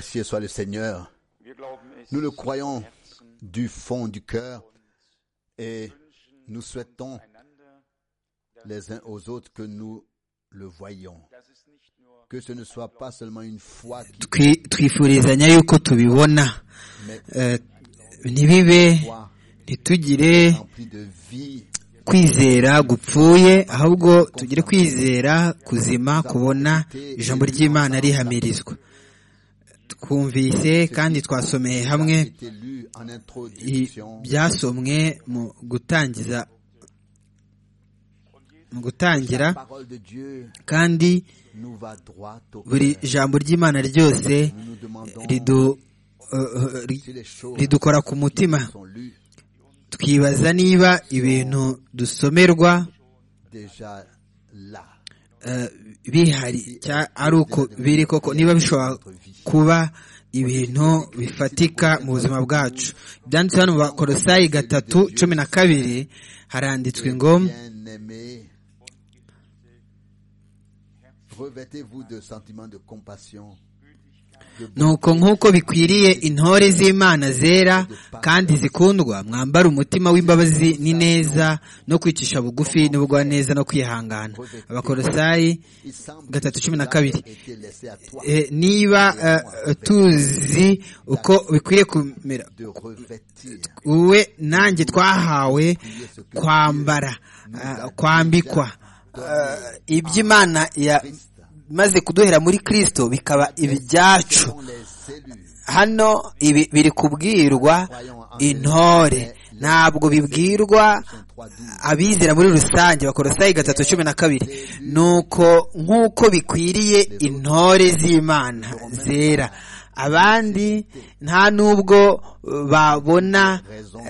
Merci soit le Seigneur. Nous le croyons du fond du cœur et nous souhaitons les uns aux autres que nous le voyons. Que ce ne soit pas seulement une foi qui twifurizanya yuko tubibona Eh, ntibibe ntitugire remplie de vie, kwizera gupfuye ahubwo tugire kwizera kuzima kubona ijambo ry'imana rihamirizwa twumvise kandi twasomeye hamwe qui est lu en i- introduction. byasomwe mu gutangiza mu gutangira La parole de Dieu kandi nous va droit au buri cœur. jambo ry'imana ryose Nous nous demandons ridu- eh, eh, ri- si les choses ridukora ku mutima sont lues twibaza niba ibintu dusomerwa déjà là. eh, bihari cya- ari uko biri koko niba bishobora kuba ibintu bifatika mu buzima bwacu byanditse hano mu bakorosayi gatatu cumi na kabiri haranditswe ngo Bien-aimés, revêtez-vous de sentiments de compassion, nuko nk'uko bikwiriye intore z'imana zera kandi zikundwa mwambare umutima w'imbabazi n'ineza no kwicisha bugufi n'ubugwaneza no kwihangana abakorosayi Il semble gatatu que cumi na cela kabiri a été laissé à toi Eh, niba eh, tuzi uko bikwiriye kumera de revêtir wowe nanjye twahawe ce que kwambara ah, kwambikwa Ah, iby'imana ya- maze kuduhera muri kristo bikaba ibyacu sont les élus. hano ibi biri kubwirwa intore ntabwo bibwirwa 3.12. abizera muri rusange bakorosayi gatatu cumi na kabiri nuko nk'uko bikwiriye intore z'imana zera abandi nta n'ubwo eh, babona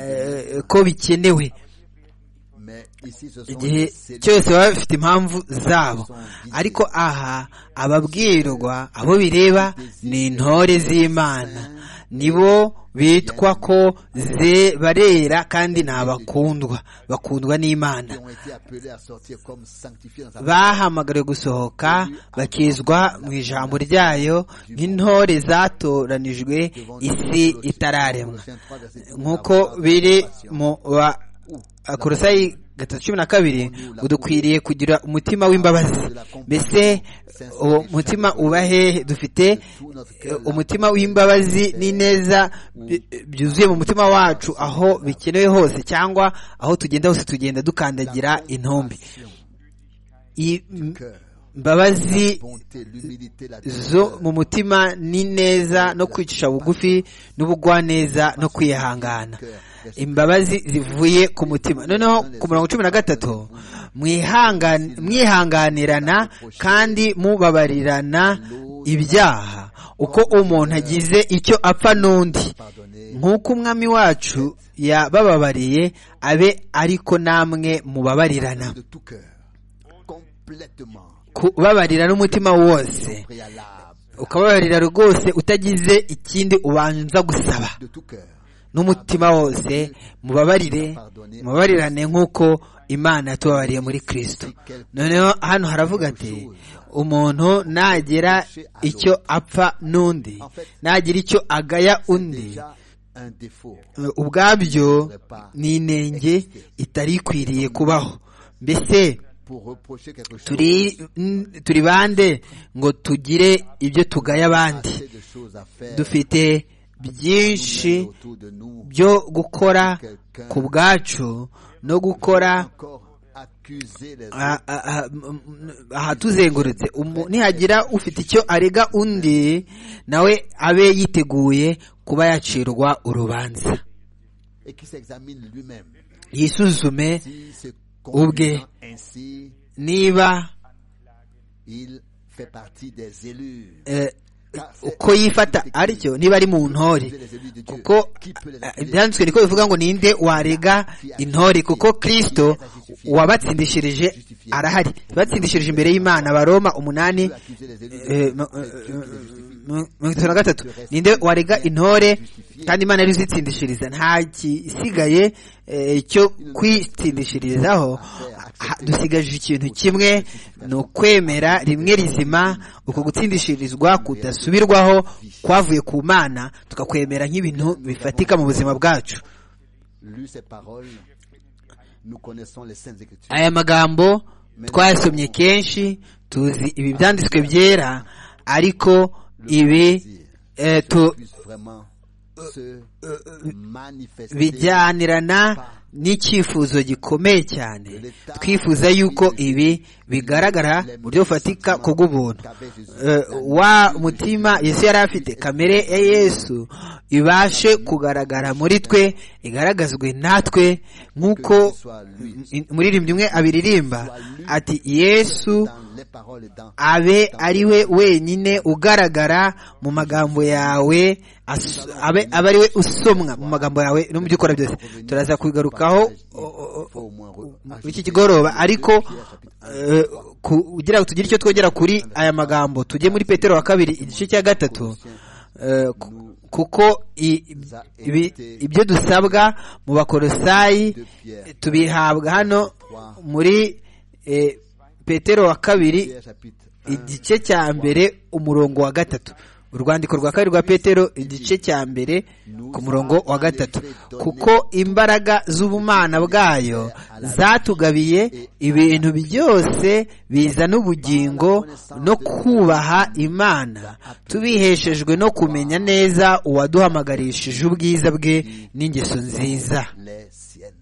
eh, ko bikenewe Mais ici, ce sont igihe les élus. cyose baba bafite impamvu zabo ariko aha ababwirwa abo bireba ni intore z'imana nibo bitwa ko ze- barera kandi ni abakundwa bakundwa n'imana qui ont été appelés à sortir comme sanctifiés dans sa bahamagariwe gusohoka bakizwa mu ijambo ryayo nk'intore zatoranijwe isi itararemwa Colossiens 3, verset 12, nk'uko la parole de biri compassion. mu ba korosayi gatatu cumi na kabiri dukwiriye kugira umutima w'imbabazi mbese uwo mutima uba hehe dufite Tout notre eh, cœur, umutima w'imbabazi n'ineza bi- byuzuye mu mutima wacu aho bikenewe hose cyangwa aho tugenda hose tugenda dukandagira intumbi I- m- cœur, mbabazi bonté, l'humilité, la zo douceur, mu mutima ni neza no kwicisha bugufi n'ubugwaneza no kwihangana imbabazi zivuye ku mutima noneho ku murongo cumi na gatatu mwihangan- mwihanganirana kandi mubabarirana ibyaha uko umuntu agize icyo apfa n'undi pardonner, nk'uko umwami wacu yabababariye abe ariko namwe mubabarirana de tout cœur, complètement, kubabarira n'umutima wose préalable, ukababarira rwose utagize ikindi ubanza gusaba de tout cœur. n'umutima wose mubabarire mubabarirane nk'uko imana yatubabariye muri kristo noneho hano haravuga ati umuntu nagira icyo apfa n'undi nagira icyo agaya undi Déjà un défaut. ubwabyo ni inenge itari ikwiriye kubaho mbese Pour reprocher quelque chose, turi n- turi bande ngo tugire ibyo tugaya abandi assez de choses à faire dufite byinshi autour de nous, byo gukora ku bwacu no gukora encore accuser les autres. a- a- a- m- m- ahatuzengurutse Umu- nihagira ufite icyo arega undi nawe abe yiteguye kuba yacirwa urubanza et qui s'examine lui-même. yisuzume Si se Ubwe. conduisant ainsi, niba il fait partie des élus. eh, uko yifata aricyo niba ari mu ntore kuko eh, ibyanditswe niko bivuga ngo ninde warega intore kuko kristo wabatsindishirije arahari batsindishirije imbere y'imana baroma umunani Accuser les élus de eh, ma- eh, eh, mirongo itatu na gatatu ninde warega intore kandi imana yari izitsindishiriza nta gisigaye eh, cyo kwitsindishirizaho ha- dusigaje ikintu kimwe ni ukwemera rimwe rizima uko gutsindishirizwa kudasubirwaho kwavuye ku mana tukakwemera nk'ibintu bifatika mu buzima bwacu lu ces paroles, nous connaissons les saintes écritures. aya magambo twayasomye kenshi tuzi ibi byanditswe byera ariko ibi eh, tu- Puisse vraiment se manifester. bijyanirana n'icyifuzo gikomeye cyane twifuza yuko ibi bigaragara mu buryo bufatika ku bw'ubuntu Eh, wa mutima yesu yari afite kamere ya yesu ibashe kugaragara muri twe igaragazwe natwe nk'uko umuririmbyi umwe abiririmba ati yesu Dans les paroles et dans abe ari we wenyine ugaragara mu magambo yawe as- abe abe ari we usomwa mu magambo yawe no mu byo ukora byose turaza kubigarukaho o- o- faut au moins re- o- muri iki kigoroba ariko eh, ku- kugira ngo tugire icyo twongera kuri aya magambo tujye muri petero wa kabiri igice cya gatatu eh, ku- kuko i- ibi- ibyo dusabwa mu bakorosayi tubihabwa hano muri eh, petero wa kabiri Pierre, chapitre un, igice cya mbere umurongo wa gatatu urwandiko rwa kabiri rwa petero igice cya mbere ku murongo wa gatatu kuko imbaraga z'ubumana bwayo zatugabiye ibintu byose bizana ubugingo no kubaha imana tubiheshejwe no kumenya neza uwaduhamagarishije ubwiza bwe n'ingeso nziza les siennes.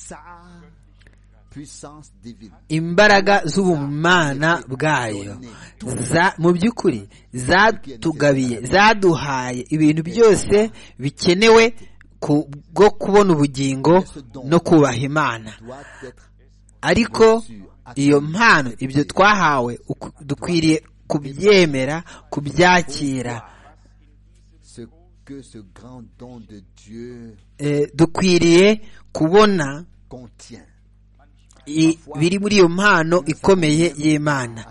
Sa puissance divine. imbaraga z'ubumana bwayo za mu by'ukuri zatugabiye zaduhaye ibintu byose bikenewe ku bwo kubona ubugingo no kubaha imana doit être ariko iyo mpano ibyo twahawe uku- dukwiriye kubyemera kubyakira ce que ce grand don de Dieu Eh, dukwiriye kubona contient. i- biri muri iyo mpano ikomeye y'imana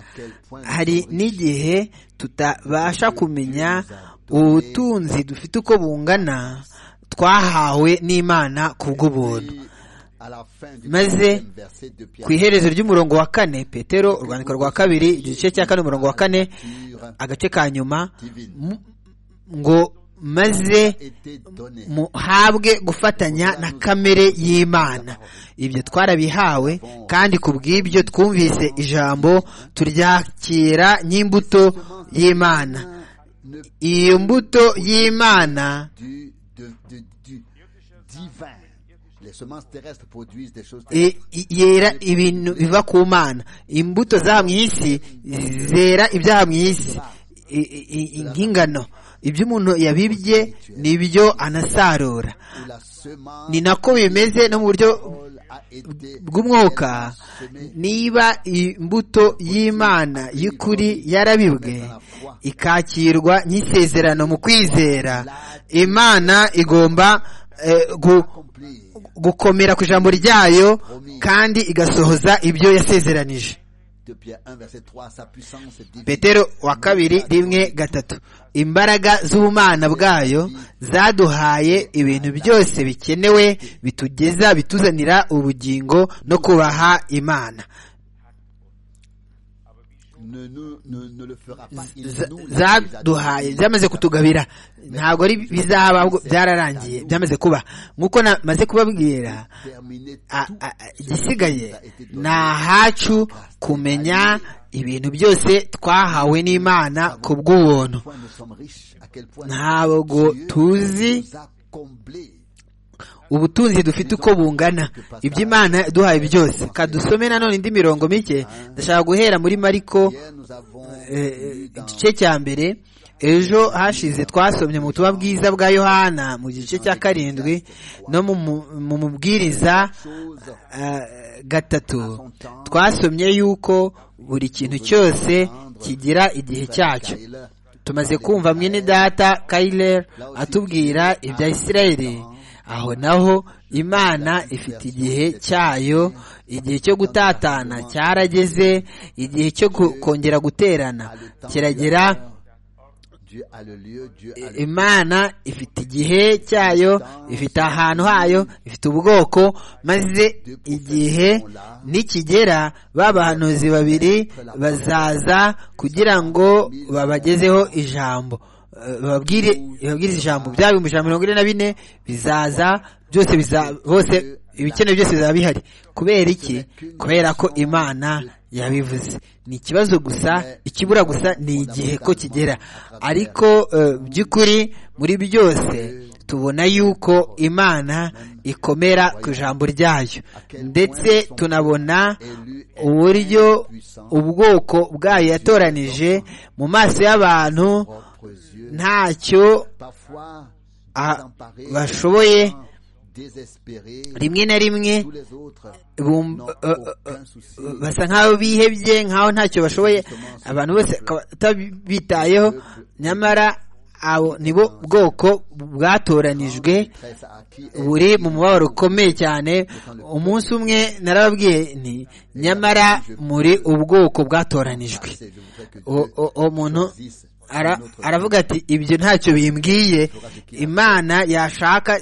hari n'igihe tutabasha kumenya ubutunzi dufite uko bungana twahawe n'imana ku bw'ubuntu Puis, à la fin du Maze, quatrième verset de Pierre, ku iherezo ry'umurongo wa kane petero urwandiko rwa kabiri igice cya kane umurongo wa kane agace ka nyuma mu- ngo maze était donné muhabwe gufatanya na kamere y'imana ibyo twarabihawe kandi ku bw'ibyo twumvise ijambo turyakira nk'imbuto y'imana ne iyo mbuto y'imana du, de- de- du divin. Les semences terrestres produisent des choses i- i- yera ibintu biva ku mana imbuto zaha mu isi zera ibyaha mu isi I- i- i- nk'ingano ibyo umuntu yabibye ni ibyo anasarura où la semence ni nako bimeze no mu buryo Paul a été bw'umwuka niba imbuto y'imana y'ukuri yarabibwe ikakirwa nk'isezerano mu kwizera imana igomba eh, gu- accomplie gukomera ku ijambo ryayo kandi igasohoza ibyo yasezeranije de Pierre 1 verset 3 sa puissance divine petero wa kabiri rimwe gatatu imbaraga z'ubumana bwayo zaduhaye ibintu byose bikenewe bitugeza bituzanira ubugingo no kubaha imana ne, nous- ne- ne le fera pas il Z- nous l'a déjà zaduhaye donné. byamaze kutugabira ntabwo ari bizaba ahubwo byararangiye byamaze kuba nk'uko namaze kubabwira terminé a- tout a- a- igisigaye ni ahacu kumenya ibintu byose twahawe n'imana ku bw'ubuntu point nous sommes riches à quel point ntabwo Dieu tuzi nous a comblés ubutunzi dufite uko bungana ibyo imana duhaye byose kadusome nanone indi mirongo mike ndashaka guhera muri mariko hier nous avons eh, lu dans igice cya mbere ejo hashize twasomye mu butumwa bwiza bwa yohana mu gice cya karindwi no mu mu- mu mubwiriza choses eh, gatatu twasomye yuko buri kintu cyose kigira igihe cyacyo Tyler, tumaze kumva mwene data kayiler atubwira ibya isirayeli aho naho imana ifite igihe cyayo igihe cyo gutatana cyarageze igihe cyo gu- kongera guterana kiragera imana ifite igihe cyayo ifite ahantu hayo ifite ubwoko maze igihe nikigera ba bahanuzi babiri bazaza kugira ngo babagezeho ijambo bababwire ijambo bya bihumbi ijana mirongo ine na bine bizaza byose bose ibikenewe byose bizaba bihari kubera iki kubera ko imana yabivuze ni ikibazo gusa ikibura gusa ni igihe ko kigera ariko by'ukuri muri byose tubona yuko imana ikomera ku ijambo ryayo ndetse tunabona uburyo ubwoko bwayo yatoranije mu maso y'abantu ntacyo bashoboye rimwe na rimwe basa nk'aho bihebye nk'aho ntacyo bashoboye abantu bose batabitayeho nyamara abo nibo bwoko bwatoranijwe buri mu mubabaro ukomeye cyane umunsi umwe narababwiye nti nyamara muri ubwoko bwatoranijwe umuntu aravuga ati ibyo ntacyo bimbwiye imana yashaka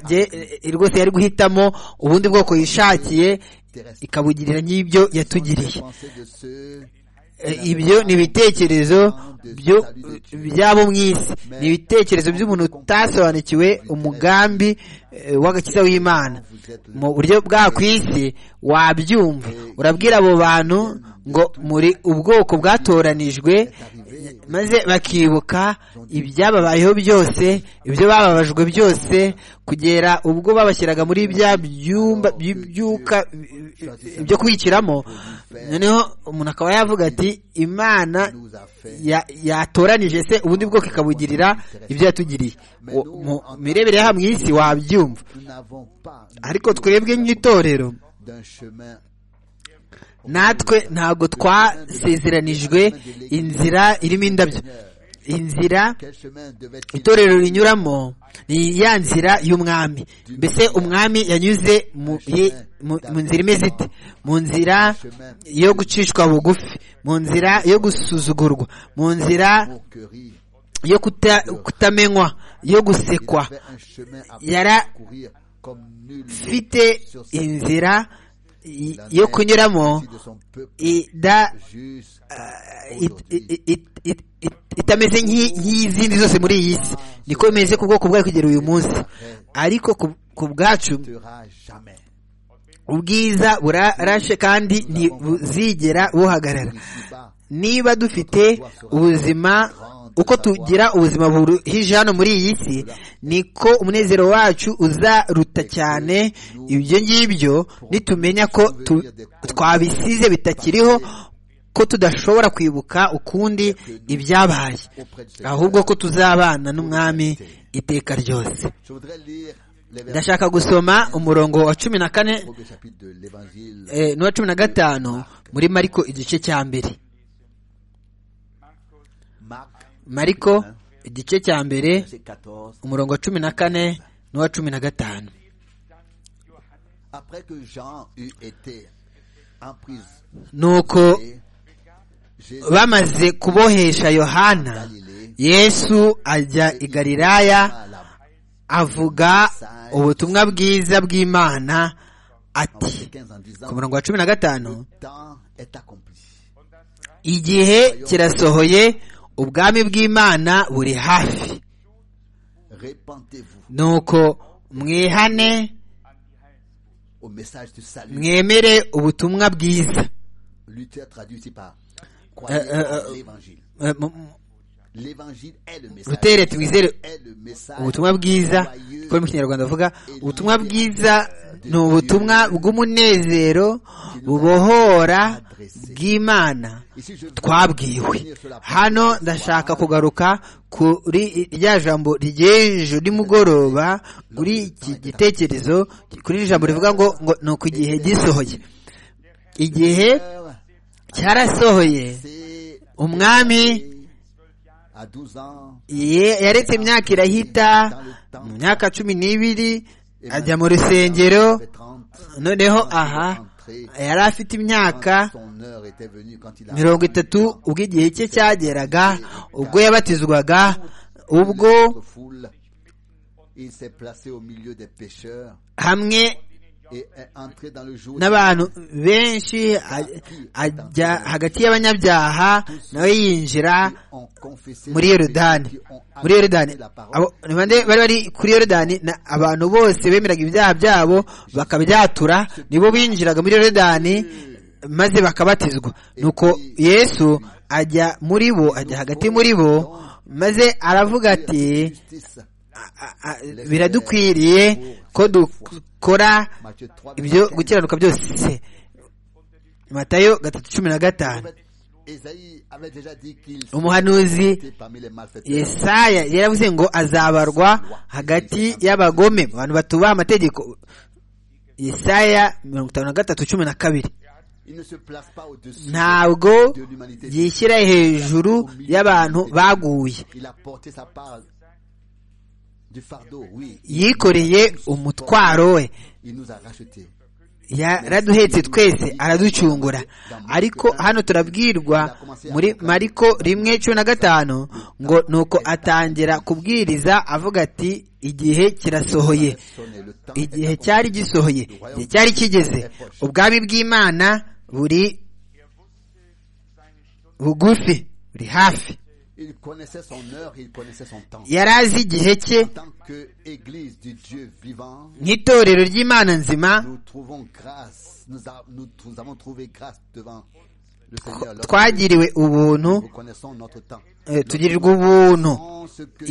rwose yari guhitamo ubundi bwoko yishakiye ikabugirira nk'ibyo yatugiriye ibyo ni ibitekerezo by'abo mu isi ni ibitekerezo by'umuntu utasobanukiwe umugambi w'agakiza w'imana mu buryo bwa ku isi wabyumva urabwira abo bantu ngo muri ubwoko bwatoranijwe maze bakibuka ibyababayeho byose ibyo bababajwe byose kugera ubwo babashyiraga muri bya byumba by'ibyuka byo kubikiramo noneho umuntu akaba yavuga ati imana yatoranije se ubundi bwoko ikabugirira ibyo yatugiriye mu mirebere y'aha mu isi wabyumva ariko twebwe nk'itorero natwe ntabwo twasezeranijwe inzira irimo indabyo inzira itorero rinyuramo ni ya nzira y'umwami mbese umwami yanyuze mu nzira imeze ite mu nzira yo gucishwa bugufi mu nzira yo gusuzugurwa mu nzira yo kutamenywa yo gusekwa yarafite inzira yo kunyuramo itameze nk'izindi zose muri iyi si niko bimeze ku bwoko bwayo kugera uyu munsi ariko ku bwacu ubwiza burarashe kandi ntibuzigera buhagarara niba dufite ubuzima uko tugira ubuzima buruhije hano muri iyi si niko umunezero wacu uzaruta cyane ibyo ngibyo nitumenya ko twabisize bitakiriho ko tudashobora kwibuka ukundi ibyabaye ahubwo ko tuzabana n'umwami iteka ryose ndashaka gusoma umurongo wa cumi na kane n'uwa cumi na gatanu muri mariko igice cya mbere mariko igice cya mbere umurongo wa cumi na kane n'uwa cumi na gatanu nuko bamaze kubohesha yohana yesu ajya i galilaya avuga ubutumwa bwiza bw'imana ati ku murongo wa cumi na gatanu igihe kirasohoye ubwami bw'imana buri hafi nuko mwihane mwemere ubutumwa bwiza rutere twizere ubutumwa bwiza kuko mu kinyarwanda avuga ubutumwa bwiza ni ubutumwa bw'umunezero bubohora bw'imana twabwiwe hano ndashaka kugaruka kuri rya jambo ry'ejo nimugoroba kuri iki gitekerezo kuri iri jambo rivuga ngo ngo ni uku igihe gisohoye igihe cyarasohoye umwami yaretse imyaka irahita mu myaka cumi n'ibiri ajya mu rusengero noneho aha yari afite imyaka mirongo itatu ubwo igihe cye cyageraga ubwo yabatizwaga ubwo hamwe n'abantu benshi ajya hagati y'abanyabyaha nawe yinjira muri yorodani muri yorodani bari bari kuri yorodani abantu bose bemeraga ibyaha byabo bakabyatura nibo binjiraga muri yorodani maze bakabatizwa nuko yesu ajya muri bo ajya hagati muri bo maze aravuga ati biradukwiriye ko dukora ibyo gukiranuka byose matayo gatatu cumi na gatanu umuhanuzi yesaya yaravuze ngo azabarwa hagati y'abagome abantu batubaha amategeko yesaya mirongo itanu na gatatu cumi na kabiri ntabwo yishyira hejuru y'abantu baguye yikoreye umutwaro we yaraduhetse twese araducungura ariko hano turabwirwa muri mariko rimwe cumi na gatanu ngo nuko atangira kubwiriza avuga ati igihe kirasohoye igihe cyari gisohoye igihe cyari kigeze ubwami bw'imana buri bugufi buri hafi yari azi igihe cye nk'itorero ry'imana nzima twagiriwe ubuntu tugirirwa ubuntu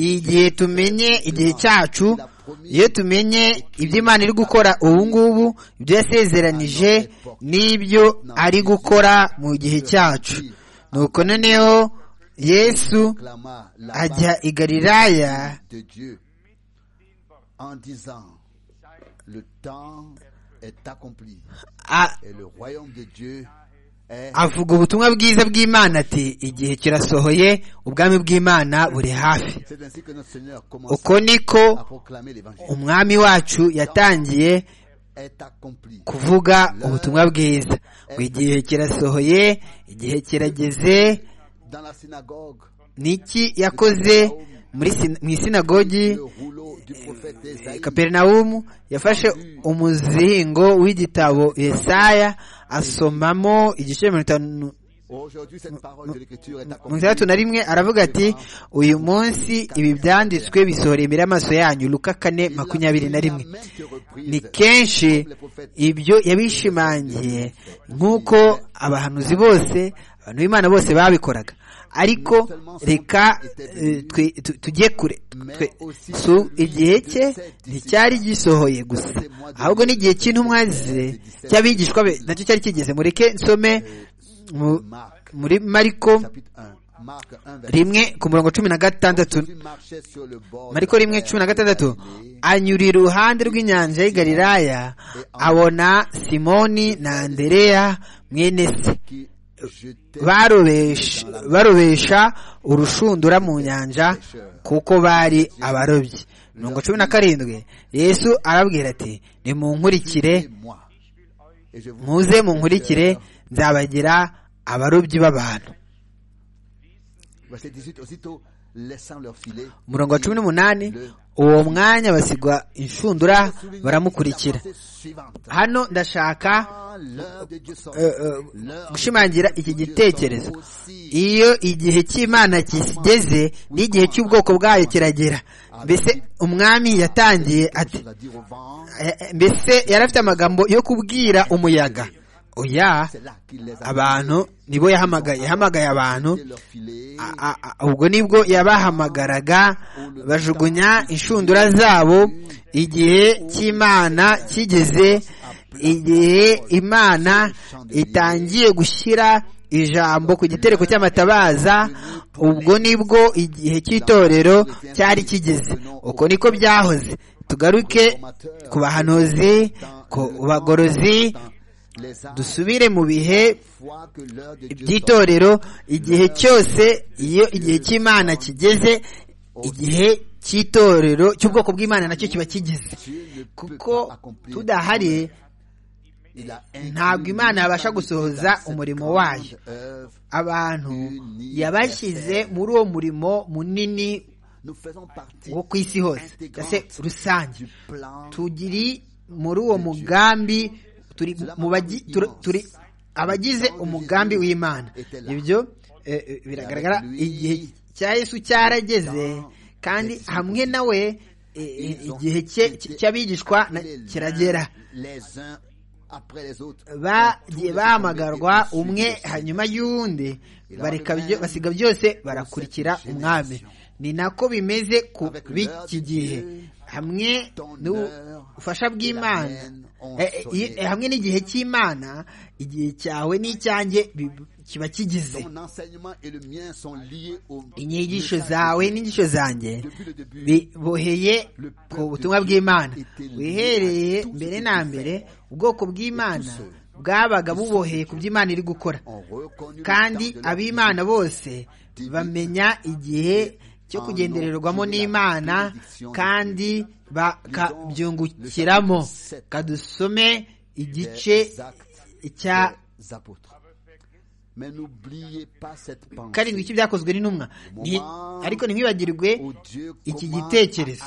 igihe tumenye igihe cyacu iyo tumenye ibyo imana iri gukora ubu ngubu ibyo yasezeranije n'ibyo ari gukora mu gihe cyacu nuko noneho yesu ajya i galilaya avuga ubutumwa bwiza bw'imana ati igihe kirasohoye ubwami bw'imana buri hafi uko niko umwami wacu yatangiye kuvuga ubutumwa bwiza ngo igihe kirasohoye igihe kirageze niki yakoze mu isinagogi kaperinawumu yafashe umuzingo w'igitabo yesaya asomamo igice mirongo itanu mirongo itandatu na rimwe aravuga ati uyu munsi ibi byanditswe bisohoreye imbere y'amaso yanyu luka kane makumyabiri na rimwe ni kenshi ibyo yabishimangiye nk'uko abahanuzi bose abantu b'imana bose babikoraga ariko reka tujye kure igihe cye nticyari gisohoye gusa ahubwo n'igihe cy'intumwa ze cy'abigishwa be nacyo cyari kigeze mureke nsome muri mariko rimwe ku murongo cumi na gatandatu mariko rimwe cumi na gatandatu anyura iruhande rw'inyanja y'i galilaya abona simoni na andereya mwene se barobesha urushundura mu nyanja kuko bari abarobyi mirongo cumi na karindwi yesu arabwira ati nimunkurikire muze munkurikire nzabagira abarobyi b'abantu murongo wa cumi n'umunani uwo mwanya basigwa inshundura baramukurikira hano ndashaka gushimangira iki gitekerezo iyo igihe cy'imana kigeze n'igihe cy'ubwoko bwayo kiragera mbese umwami yatangiye ati mbese yari afite amagambo yo kubwira umuyaga oya abantu nibo yahamagaye yahamagaye abantu ubwo nibwo yabahamagaraga bajugunya inshundura zabo igihe cy'imana kigeze igihe imana itangiye gushyira ijambo ku gitereko cy'amatabaza ubwo nibwo igihe cy'itorero cyari kigeze uko niko byahoze tugaruke ku bahanuzi ku bagorozi dusubire mu bihe by'itorero igihe cyose iyo igihe cy'imana kigeze igihe cy'itorero cy'ubwoko bw'imana nacyo kiba kigeze kuko tudahari ntabwo imana yabasha gusohoza umurimo wayo abantu yabashyize muri uwo murimo munini wo ku isi hose mbese rusange tugiri muri uwo mugambi turi mu bagi turi abagize umugambi w'imana ibyo biragaragara igihe cya yesu cyarageze kandi hamwe nawe igihe cy'abigishwa kiragera bagiye bahamagarwa umwe hanyuma y'undi basiga byose barakurikira umwami ni nako bimeze ku b'iki gihe hamwe n'ubufasha bw'imana hamwe n'igihe cy'imana igihe cyawe n'icyanjye kiba kigize inyigisho zawe n'inyigisho zanjye biboheye ku butumwa bw'imana wihereye mbere na mbere ubwoko bw'imana bwabaga buboheye ku by'imana iri gukora kandi ab'imana bose bamenya igihe cyo kugendererwamo n'imana kandi bakabyungukiramo kadusome igice cya karindwi cy'ibyakozwe n'intumwa ariko ntimwibagirwe iki gitekerezo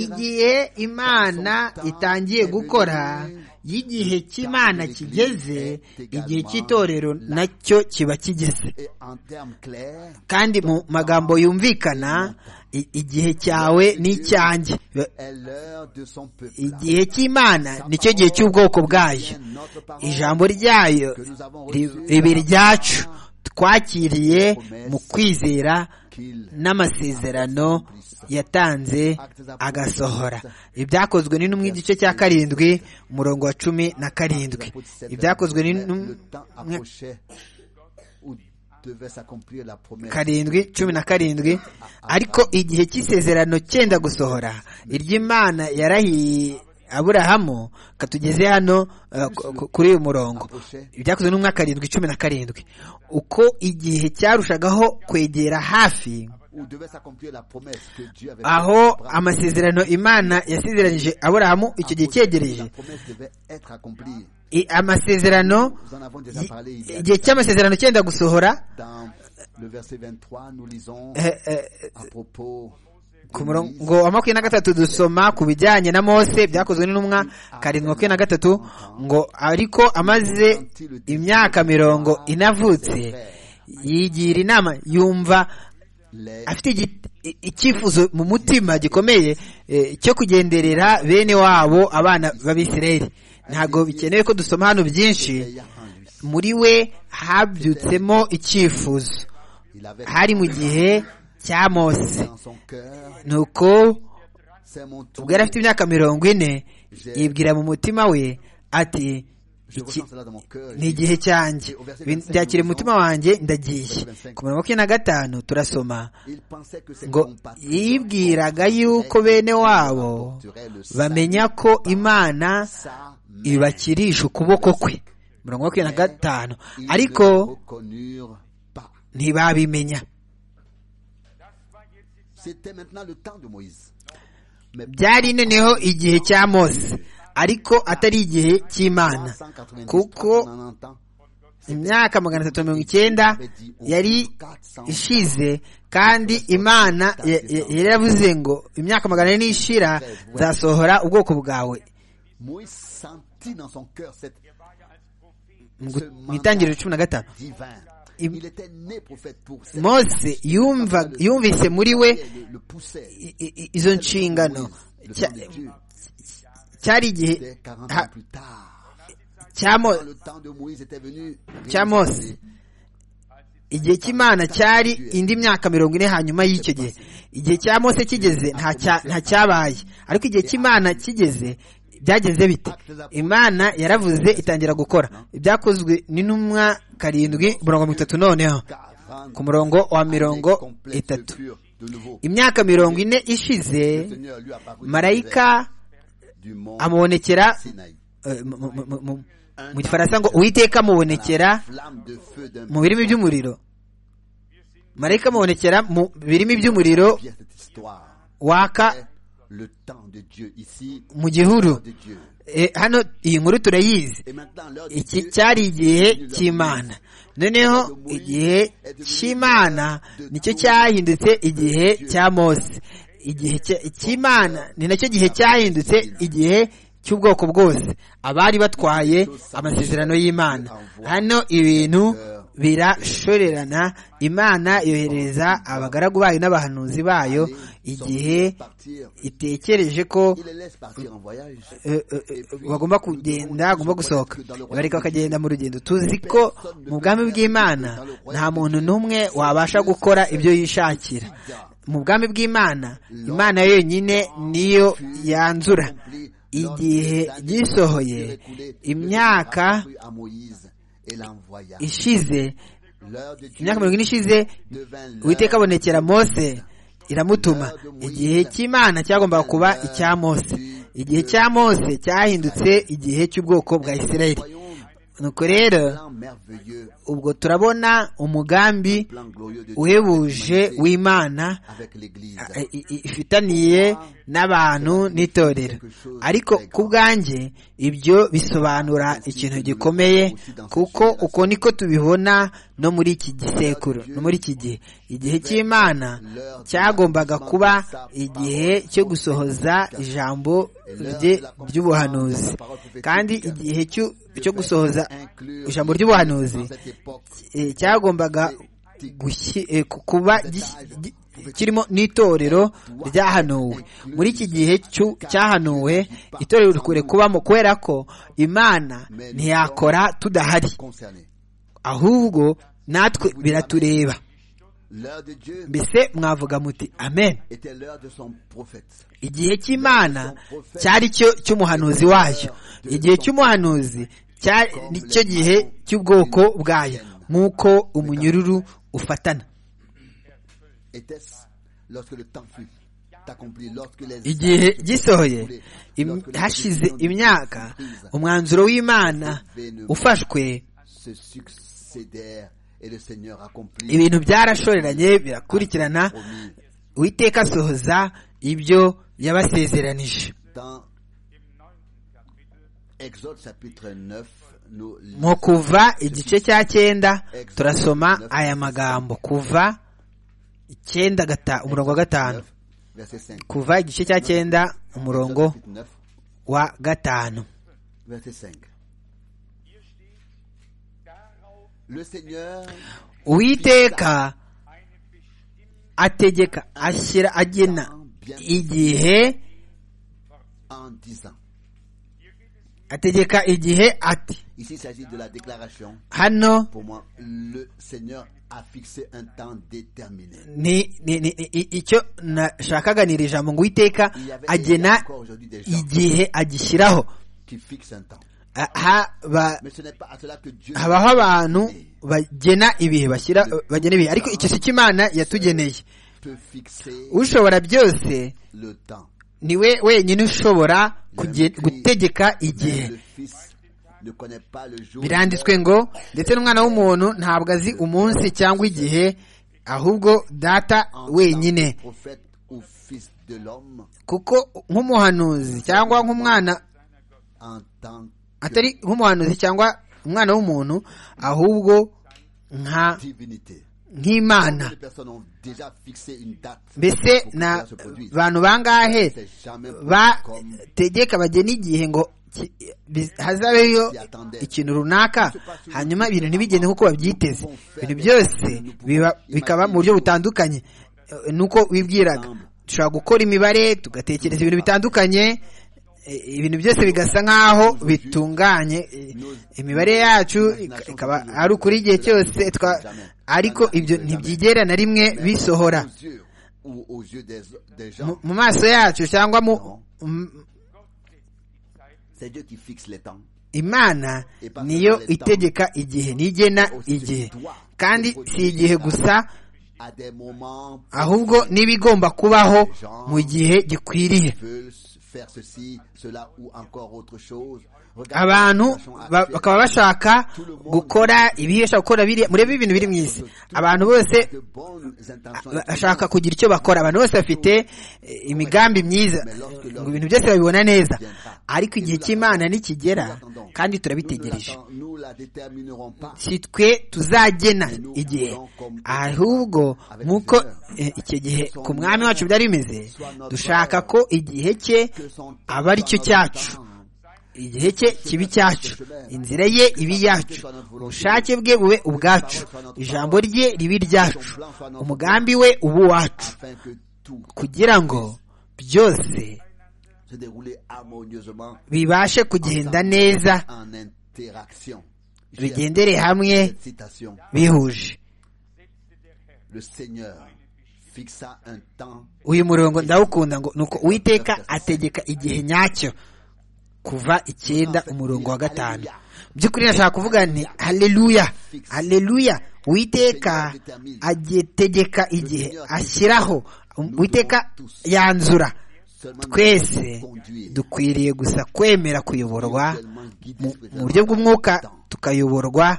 igihe imana itangiye gukora y'igihe cy'imana kigeze igihe cy'itorero nacyo kiba kigeze kandi mu magambo yumvikana igihe cyawe n'icyanjye igihe cy'imana nicyo gihe cy'ubwoko bwayo ijambo ryayo ribe iryacu twakiriye mu kwizera n'amasezerano yatanze agasohora ibyakozwe n'intumwa igice cya karindwi umurongo wa cumi na karindwi ibyakozwe n'intumwa karindwi cumi na karindwi ariko igihe cy'isezerano cyenda gusohora iry'imana yarahiye aburahamu katugeze hano kuri uyu murongo ibyakozwe n'umwaka karindwi cumi na karindwi uko igihe cyarushagaho kwegera hafi aho amasezerano imana yasezeranyije aburahamu icyo gihe cyegereje amasezerano igihe cy'amasezerano cyenda gusohora ku murongo wa makumyabiri na gatatu dusoma ku bijyanye na mose byakozwe n'intumwa karindwi makumyabiri na gatatu ngo ariko amaze imyaka mirongo inavutse yigira inama yumva afite icyifuzo mu mutima gikomeye cyo kugenderera bene wabo abana b'abisirayeli ntabwo bikenewe ko dusoma hano byinshi muri we habyutsemo icyifuzo hari mu gihe cya mose ni uko ubwo yari afite imyaka mirongo ine yibwira mu mutima we ati ni igihe cyanjye byakire mu mutima wanjye ndagiye ku mirongo makumyabiri na gatanu turasoma ngo yibwiraga yuko bene wabo bamenya ko imana ibakirisha ukuboko kwe mirongo makumyabiri na gatanu ariko ntibabimenya byari noneho igihe cya mose ariko atari igihe cy'imana kuko imyaka magana atatu mirongo icyenda yari ishize kandi imana yaravuze ngo imyaka magana ane n'ishira zasohora ubwoko bwawe mu itangiriro cumi na gatanu mose yumvise muri we izo nshingano cyari igihe cya mose igihe cy'imana cyari indi myaka mirongo ine hanyuma y'icyo gihe igihe cya mose kigeze nta cyabaye ariko igihe cy'imana kigeze byagenze bite imana yaravuze itangira gukora ibyakozwe n'intumwa karindwi mirongo mirongo itatu noneho ku murongo wa mirongo itatu imyaka mirongo ine ishize marayika amubonekera mu gifaransa ngo uwiteka amubonekera mu birimi by'umuriro marayika amubonekera mu birimi by'umuriro waka mu gihuru hano iyi nkuru turayizi iki cyari igihe cy'imana noneho igihe cy'imana nicyo cyahindutse igihe cya mose igihe cy'imana ni nacyo gihe cyahindutse igihe cy'ubwoko bwose abari batwaye amasezerano y'imana hano ibintu birashorerana imana yohereza abagaragu bayo n'abahanuzi bayo igihe itekereje ko bagomba kugenda bagomba gusohoka bareka bakagenda mu rugendo tuzi ko mu bwami bw'imana nta muntu n'umwe wabasha gukora ibyo yishakira mu bwami bw'imana imana yonyine niyo yanzura igihe gisohoye imyaka ishize imyaka mirongo ine ishize uwiteka abonekera mose iramutuma igihe cy'imana cyagombaga kuba icya mose igihe cya mose cyahindutse igihe cy'ubwoko bwa isirayeli nuko rero ubwo turabona umugambi uhebuje w'imana ifitaniye n'abantu n'itorero ariko ku bwanjye ibyo bisobanura ikintu gikomeye kuko uko niko tubibona no muri iki gisekuru no muri iki gihe igihe cy'imana cyagombaga kuba igihe cyo gusohoza ijambo rye ry'ubuhanuzi kandi igihe cyo gusohoza ijambo ry'ubuhanuzi cyagombaga kuba kirimo n'itorero ryahanuwe muri iki gihe cyahanuwe itorero rikure kubamo kubera ko imana ntiyakora tudahari ahubwo natwe biratureba mbese mwavuga muti amen igihe cy'imana cyari cyo cy'umuhanuzi wayo igihe cy'umuhanuzi nicyo gihe cy'ubwoko bwayo nk'uko umunyururu ufatana igihe gisohoye hashize imyaka umwanzuro w'imana ufashwe ibintu byarashoreranye birakurikirana uwiteka asohoza ibyo yabasezeranije mu kuva igice cya cyenda turasoma aya magambo kuva icyenda umurongo wa gatanu kuva igice cya cyenda umurongo wa gatanu uwiteka ategeka ashyira agena igihe ategeka igihe ati hano icyo nashakaga ni iri jambo ngo uwiteka agena igihe agishyiraho habaho abantu bagena ibihe bashyira bagena ibihe ariko icyo si cyo imana yatugeneye ushobora byose niwe wenyine ushobora gutegeka igihe biranditswe ngo ndetse n'umwana w'umuntu ntabwo azi umunsi cyangwa igihe ahubwo data wenyine kuko nk'umuhanuzi cyangwa nk'umwana atari nk'umuhanuzi cyangwa umwana w'umuntu ahubwo nka nk'imana mbese ni abantu bangahe bategeka bagena igihe ngo hazabeyo ikintu runaka hanyuma ibintu ntibigende nk'uko babyiteze ibintu byose bikaba mu buryo butandukanye nuko wibwiraga dushobora gukora imibare tugatekereza ibintu bitandukanye ibintu byose bigasa nk'aho bitunganye imibare yacu ikaba ari ukuri igihe cyose ariko ibyo ntibyigera na rimwe bisohora mu maso yacu cyangwa mu imana niyo itegeka igihe nigena igihe kandi si igihe gusa ahubwo n'ibigomba kubaho mu gihe gikwiriye abantu bakaba bashaka gukora ibihesha gukora biriya murebe ibintu biri mu isi abantu bose bashaka kugira icyo bakora abantu bose bafite imigambi myiza ngo ibintu byose babibona neza ariko igihe cy'imana nikigera kandi turabitegereje si twe tuzagena igihe ahubwo nk'uko icyo gihe ku mwami wacu byari bimeze dushaka ko igihe cye aba aricyo cyacu igihe cye kibi cyacu inzira ye ibi yacu ubushake bwe bube ubwacu ijambo rye ribi ryacu umugambi we ubu wacu kugira ngo byose bibashe kugenda neza bigendere hamwe bihuje uyu murongo ndawukunda ngo nuko uwiteka ategeka igihe nyacyo kuva icyenda umurongo wa gatanu by'ukuri nashaka kuvuga nti hareruya hareruya uwiteka agitegeka igihe ashyiraho uwiteka yanzura twese dukwiriye gusa kwemera kuyoborwa mu buryo bw'umwuka tukayoborwa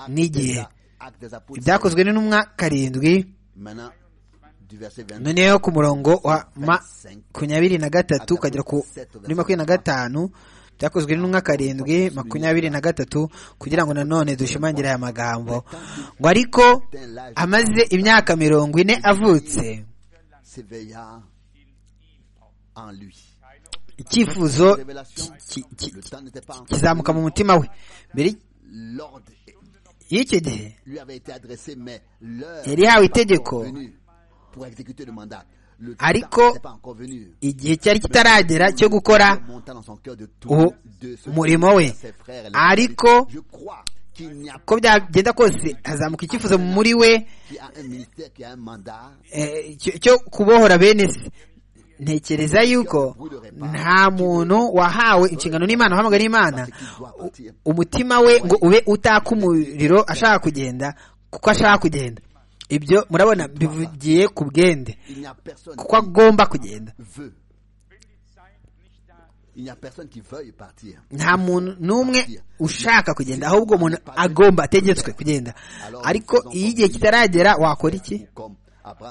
n'igihe ibyakozwe n'intumwa karindwi noneho ku murongo wa makumyabiri na gatatu ukagera kuri makumyabiri na gatanu byakozwe n'intumwa karindwi makumyabiri na gatatu kugira ngo nanone dushimangire aya magambo ngo ariko amaze imyaka mirongo ine avutse icyifuzo kizamuka mu mutima we mbere y'icyo gihe yari yahawe itegeko ariko igihe cyari kitaragera cyo gukora umurimo we ariko uko byagenda kose hazamuka icyifuzo muri we cyo kubohora bene se ntekereza yuko nta muntu wahawe inshingano n'imana uhamagara n'imana umutima we ngo ube utaka umuriro ashaka kugenda kuko ashaka kugenda ibyo murabona bivugiye ku bwende kuko agomba kugenda nta muntu n'umwe ushaka kugenda ahubwo umuntu agomba ategetswe kugenda ariko iyo igihe kitaragera wakora iki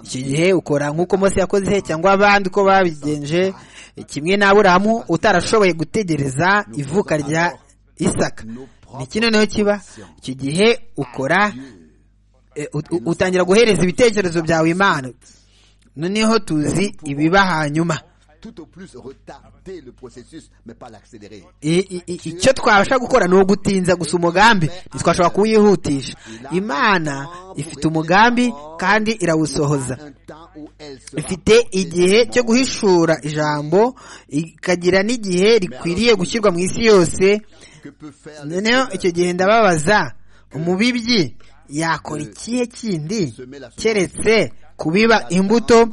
iki gihe ukora nk'uko mose yakoze cyangwa abandi uko babigenje kimwe n'aburahamu utarashoboye gutegereza ivuka rya isaka iki noneho kiba iki gihe ukora utangira guhereza ibitekerezo byawe imana noneho tuzi ibiba hanyuma icyo twabasha gukora ni ugutinza gusa umugambi ntitwashobora kuwihutisha imana ifite umugambi kandi irawusohoza ifite igihe cyo guhishura ijambo ikagira n'igihe rikwiriye gushyirwa mu isi yose noneho icyo gihe ndababaza umubibyi yakora ikihe kindi keretse kubiba imbuto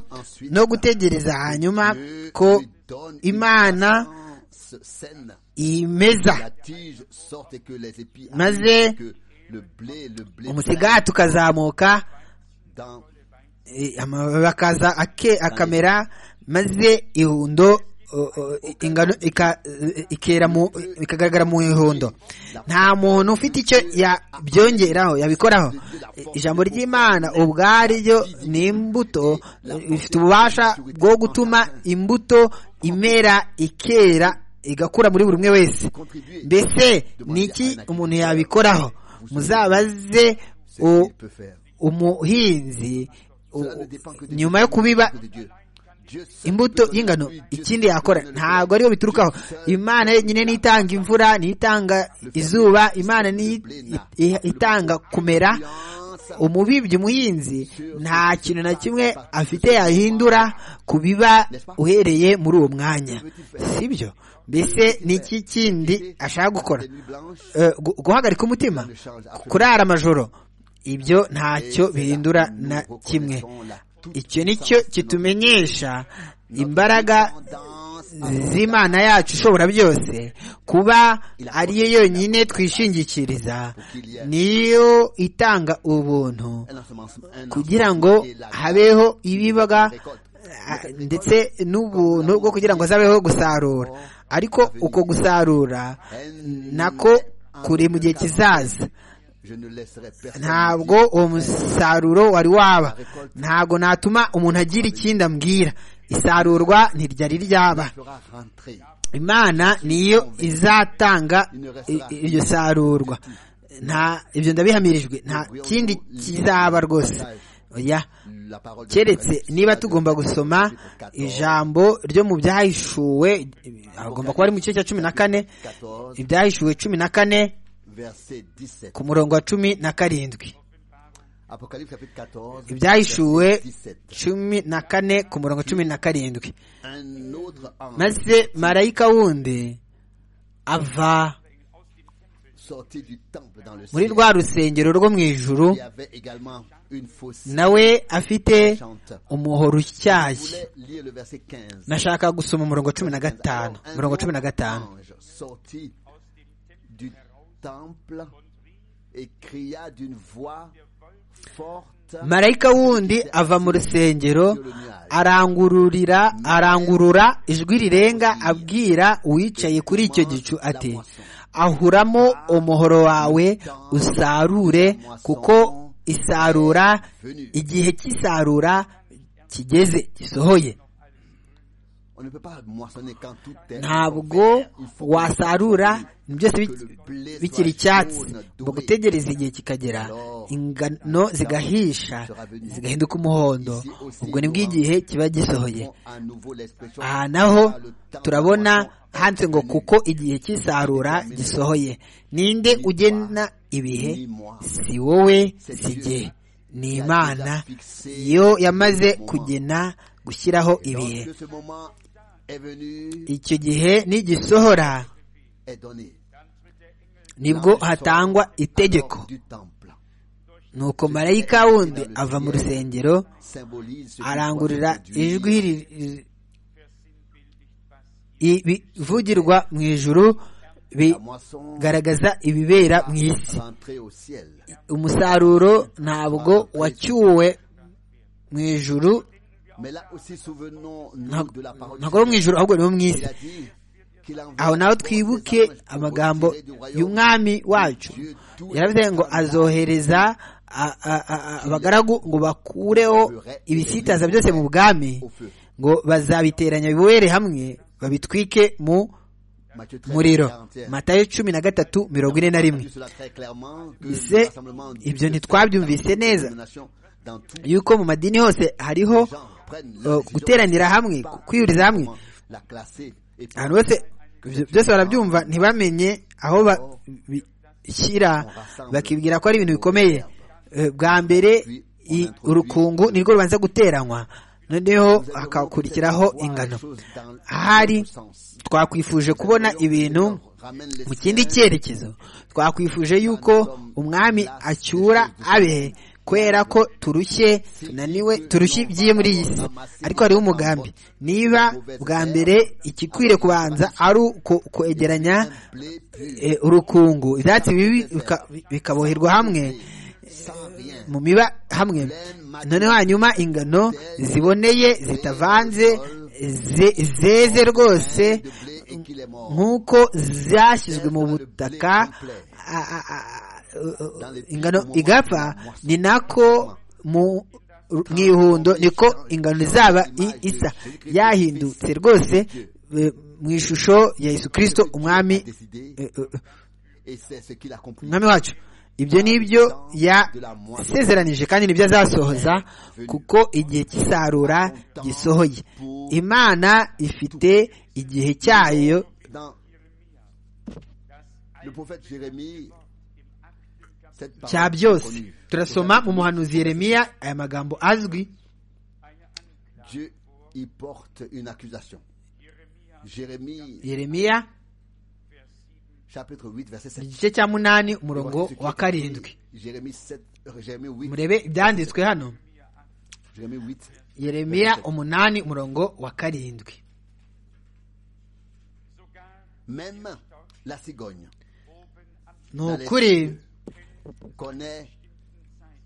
no gutegereza hanyuma ko imana imeza maze umusigati ukazamuka amababi akaza akamera maze ihundo ingano ikagaragara mu ihundo nta muntu ufite icyo yabyongeraho yabikoraho ijambo ry'imana ubwaryo ni imbuto ifite ububasha bwo gutuma imbuto imera ikera igakura muri buri umwe wese mbese ni iki umuntu yabikoraho muzabaze umuhinzi nyuma yo kubiba imbuto y'ingano ikindi yakora ntabwo ariyo biturukaho imana nyine nitanga imvura nitanga izuba imana itanga kumera umubibyi umuhinzi nta kintu na kimwe afite yahindura ku biba uhereye muri uwo mwanya si byo mbese ni iki kindi ashaka gukora guhagarika umutima kurara amajoro ibyo ntacyo bihindura na kimwe icyo ni cyo kitumenyesha imbaraga z'imana yacu ishobora byose kuba ariyo yonyine twishingikiriza niyo itanga ubuntu kugira ngo habeho ibibaga ndetse n'ubuntu bwo kugira ngo hazabeho gusarura ariko uko gusarura nako kuri mu gihe kizaza ntabwo uwo musaruro wari waba ntabwo natuma umuntu agira ikindi ambwira isarurwa ntiryari ryaba imana niyo izatanga i- i- iryo sarurwa nta ibyo ndabihamirijwe nta kindi kizaba rwose oya keretse niba tugomba gusoma ijambo ryo mu byahishuwe agomba kuba ari mu gice cya cumi na kane ibyahishuwe cumi na kane verset 17. ku murongo wa cumi na karindwi Apocalypse chapitre 14, ibyahishuwe verset 17. cumi na kane ku murongo cumi na karindwi Un autre ange maze marayika wundi ava sorti du temple dans le muri ciel. rwa rusengero rwo mu ijuru Il y avait également une fausse nawe afite chante. umuhoro Je utyaye voulais lire le verset 15. nashaka gusoma umurongo cumi na gatanu Alors, un umurongo cumi na autre gatanu ange sorti du temple et cria d'une voix forte marayika wundi ava mu rusengero sur le nuage. arangururira arangurura ijwi rirenga abwira uwicaye kuri icyo gicu ati ahuramo umuhoro wawe usarure kuko isarura igihe cy'isarura kigeze gisohoye On ne peut pas moissonner quand tout est ntabwo Il faut que wasarura byose bi- bikiri icyatsi ngo gutegereza igihe kikagera ingano zigahisha zigahinduka umuhondo ubwo nibwo igihe kiba gisohoye à nouveau l'expression aha naho turabona handitse ngo kuko igihe cy'isarura gisohoye ninde ugena ibihe si wowe si igihe ni imana yo yamaze kugena gushyiraho ibihe que ce moment est venu icyo gihe nigisohora est donné nibwo hatangwa itegeko du temple nuko marayika wundi ava mu rusengero symbolise ce qui arangurura doit se ijwi produire. ri- ri- ibivugirwa mu ijuru la moisson bigaragaza ibibera mu isi rentrée au ciel umusaruro ntabwo wacyuwe mu ijuru mais là aussi souvenons nous de la parole ntabwo ari mu ijuru ahubwo ni mu il isi a dit qu'il envoie aho naho des twibuke anges pour amagambo retirer du royaume y'umwami wacu Dieu tout yaravuze ngo azohereza a- a- a- a- abagaragu ngo bakureho ibisitaza byose mu bwami au feu ngo bazabiteranya bibohere hamwe babitwike mu Matthieu 13, muriro 41. matayo cumi na gatatu mirongo ine na rimwe dit cela très clairement que ese le rassemblement de ibyo ntitwabyumvise neza nations dans tout yuko mu madini hose hariho les gens prennent leur uh, guteranira hamwe ku- kwihuriza hamwe la classer et puis ahantu hose ibyo byose barabyumva ntibamenye aho bashyira bakibwira ko ari ibintu bikomeye Eh, bwa mbere i- urukungu nirwo rubanza guteranywa noneho hakakurikiraho ingano ahari twakwifuje kubona ibintu mu kindi cyerekezo twakwifuje yuko umwami acyura abe kubera ko turushye tunaniwe turushye iby'iyi muri iyi si ariko hariho umugambi niba bwa mbere ikikwiriye kubanza ari uko kwegeranya blé pur eh, urukungu ibyatsi bibi bika- bikaboherwa hamwe sans rien mu miba hamwe noneho hanyuma ingano ziboneye zitavanze ze- zeze rwose de blé et qu'il est mort nk'uko zashyizwe mu butaka a- a- a- ingano igapfa ni nako mu mu ihundo niko ingano izaba i- isa yahindutse rwose eh, mu ishusho ya yesu kirisito umwami décidé eh, eh, et c'est ce qu'il a compris umwami wacu ibyo ni ibyo yasezeranije kandi nibyo azasohoza kuko igihe cy'isarura gisohoye imana ifite igihe cyayo dans le prophète Jérémie cette parole cya byose connue. turasoma mu muhanuzi yeremiya aya magambo azwi Dieu y porte une accusation Jérémie yeremiya chapitre 8 verset 7 igice cya munani umurongo wa karindwi Jérémie 7 Jérémie 8 murebe ibyanditswe hano Jérémie 8 yeremiya umunani umurongo wa karindwi même la cigogne ni ukuri connaît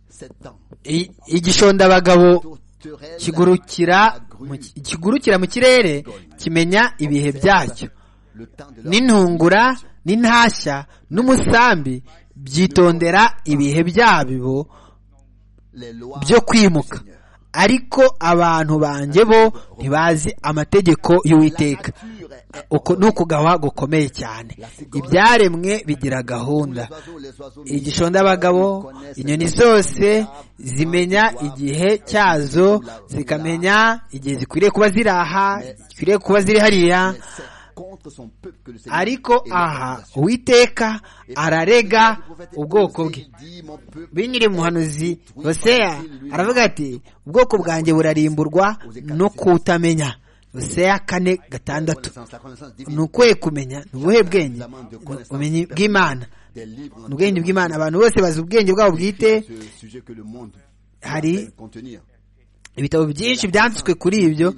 sept temps i- igishondabagabo Tourterelle kigurukira agrue mu ki- kigurukira mu kirere kimenya ibihe byacyo le temps de leur n'intungura n'intashya n'umusambi byitondera ibihe byabo les lois byo kwimuka ariko abantu banjye bo ntibazi amategeko y'uwiteka La nature est ni ukugawa gukomeye cyane ibyaremwe bigira gahunda igishonda abagabo inyoni zose zimenya igihe cyazo zikamenya igihe zikwiriye kuba ziri aha zikwiriye kuba ziri hariya ariko aha uwiteka ararega ubwoko bwe binyiri muhanuzi hoseya aravuga ati ubwoko bwanjye burarimburwa no kutamenya hoseya kane gatandatu ni ukuhe kumenya ni ubuhe bwenge ubumenyi bw'imana ni ubwenge bw'imana abantu bose bazi ubwenge bwabo bwite hari ibitabo byinshi byanditswe kuri ibyo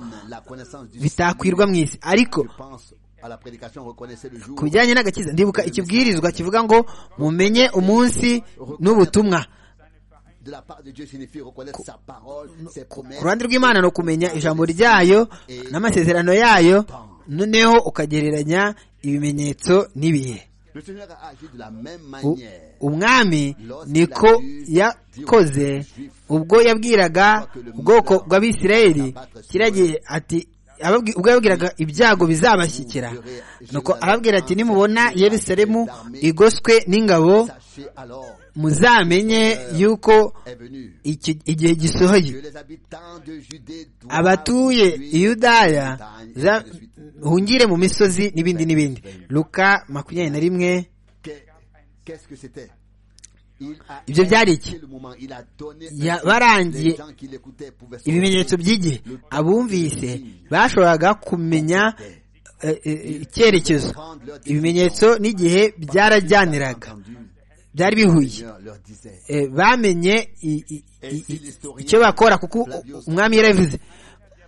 bitakwirwa mu isi ariko ku bijyanye n'agakiza ndibuka ikibwirizwa kivuga ngo mumenye umunsi n'ubutumwa ku ruhande rw'imana ni ukumenya ijambo ryayo n'amasezerano yayo noneho ukagereranya ibimenyetso n'ibihe umwami niko yakoze ubwo yabwiraga ubwoko bw'abisirayeli kiragiye ati ubwo yabwiraga ibyago bizabashyikira nuko arabwira ati nimubona Yerusalemu igoswe n'ingabo muzamenye yuko igihe gisohoye abatuye iyudaya hungire mu misozi n'ibindi n'ibindi luka makumyabiri na rimwe ibyo byari iki barangiye ibimenyetso by'igihe abumvise bashoboraga kumenya icyerekezo ibimenyetso n'igihe byarajyaniraga byari bihuye bamenye icyo bakora kuko umwami yarabivuze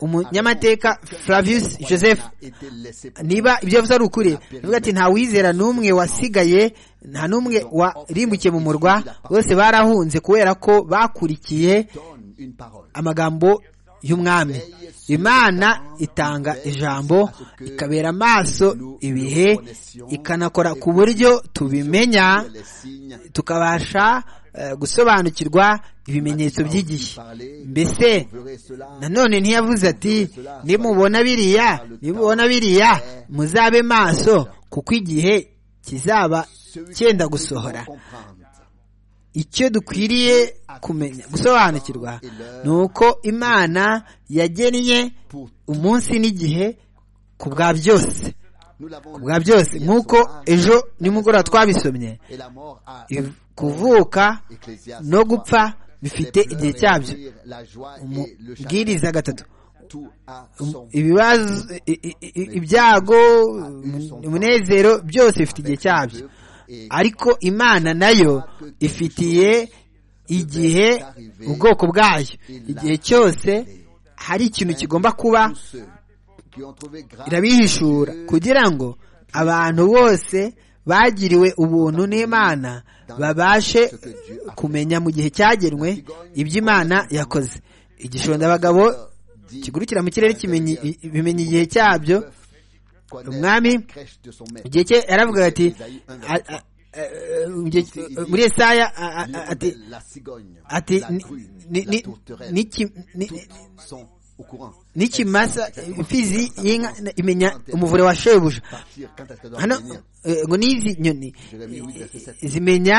umunyamateka Flavius joseph niba ibyo yavuze ari ukuri avuga ati nta wizera n'umwe wasigaye nta n'umwe warimbukiye mu murwa bose barahunze kubera ko bakurikiye amagambo y'umwami imana itanga ijambo ikabera amaso ibihe ikanakora ku buryo tubimenya tukabasha gusobanukirwa ibimenyetso by'igihe mbese nanone ntiyavuze ati nimubona biriya nimubona biriya muzabe maso kuko igihe kizaba cyenda gusohora icyo dukwiriye kumenya gusobanukirwa ni uko imana yagennye umunsi n'igihe ku bwa byose bwa byose nk'uko ejo nimugoroba twabisomye kuvuka no gupfa bifite igihe cyabyo umubwiriza gatatu ibibazo ibyago umunezero byose bifite igihe cyabyo ariko imana nayo ifitiye igihe ubwoko bwayo igihe cyose hari ikintu kigomba kuba irabihishura kugira ngo abantu bose bagiriwe ubuntu n'imana babashe kumenya mu gihe cyagenwe ibyo imana yakoze igishonda abagabo kigurukira mu kirere bimenya igihe cyabyo umwami igihe cye yaravuga ati muri esaya ati n'ikimasa imfizi y'inka imenya umuvure wa shebuja hano ngo n'izi nyoni zimenya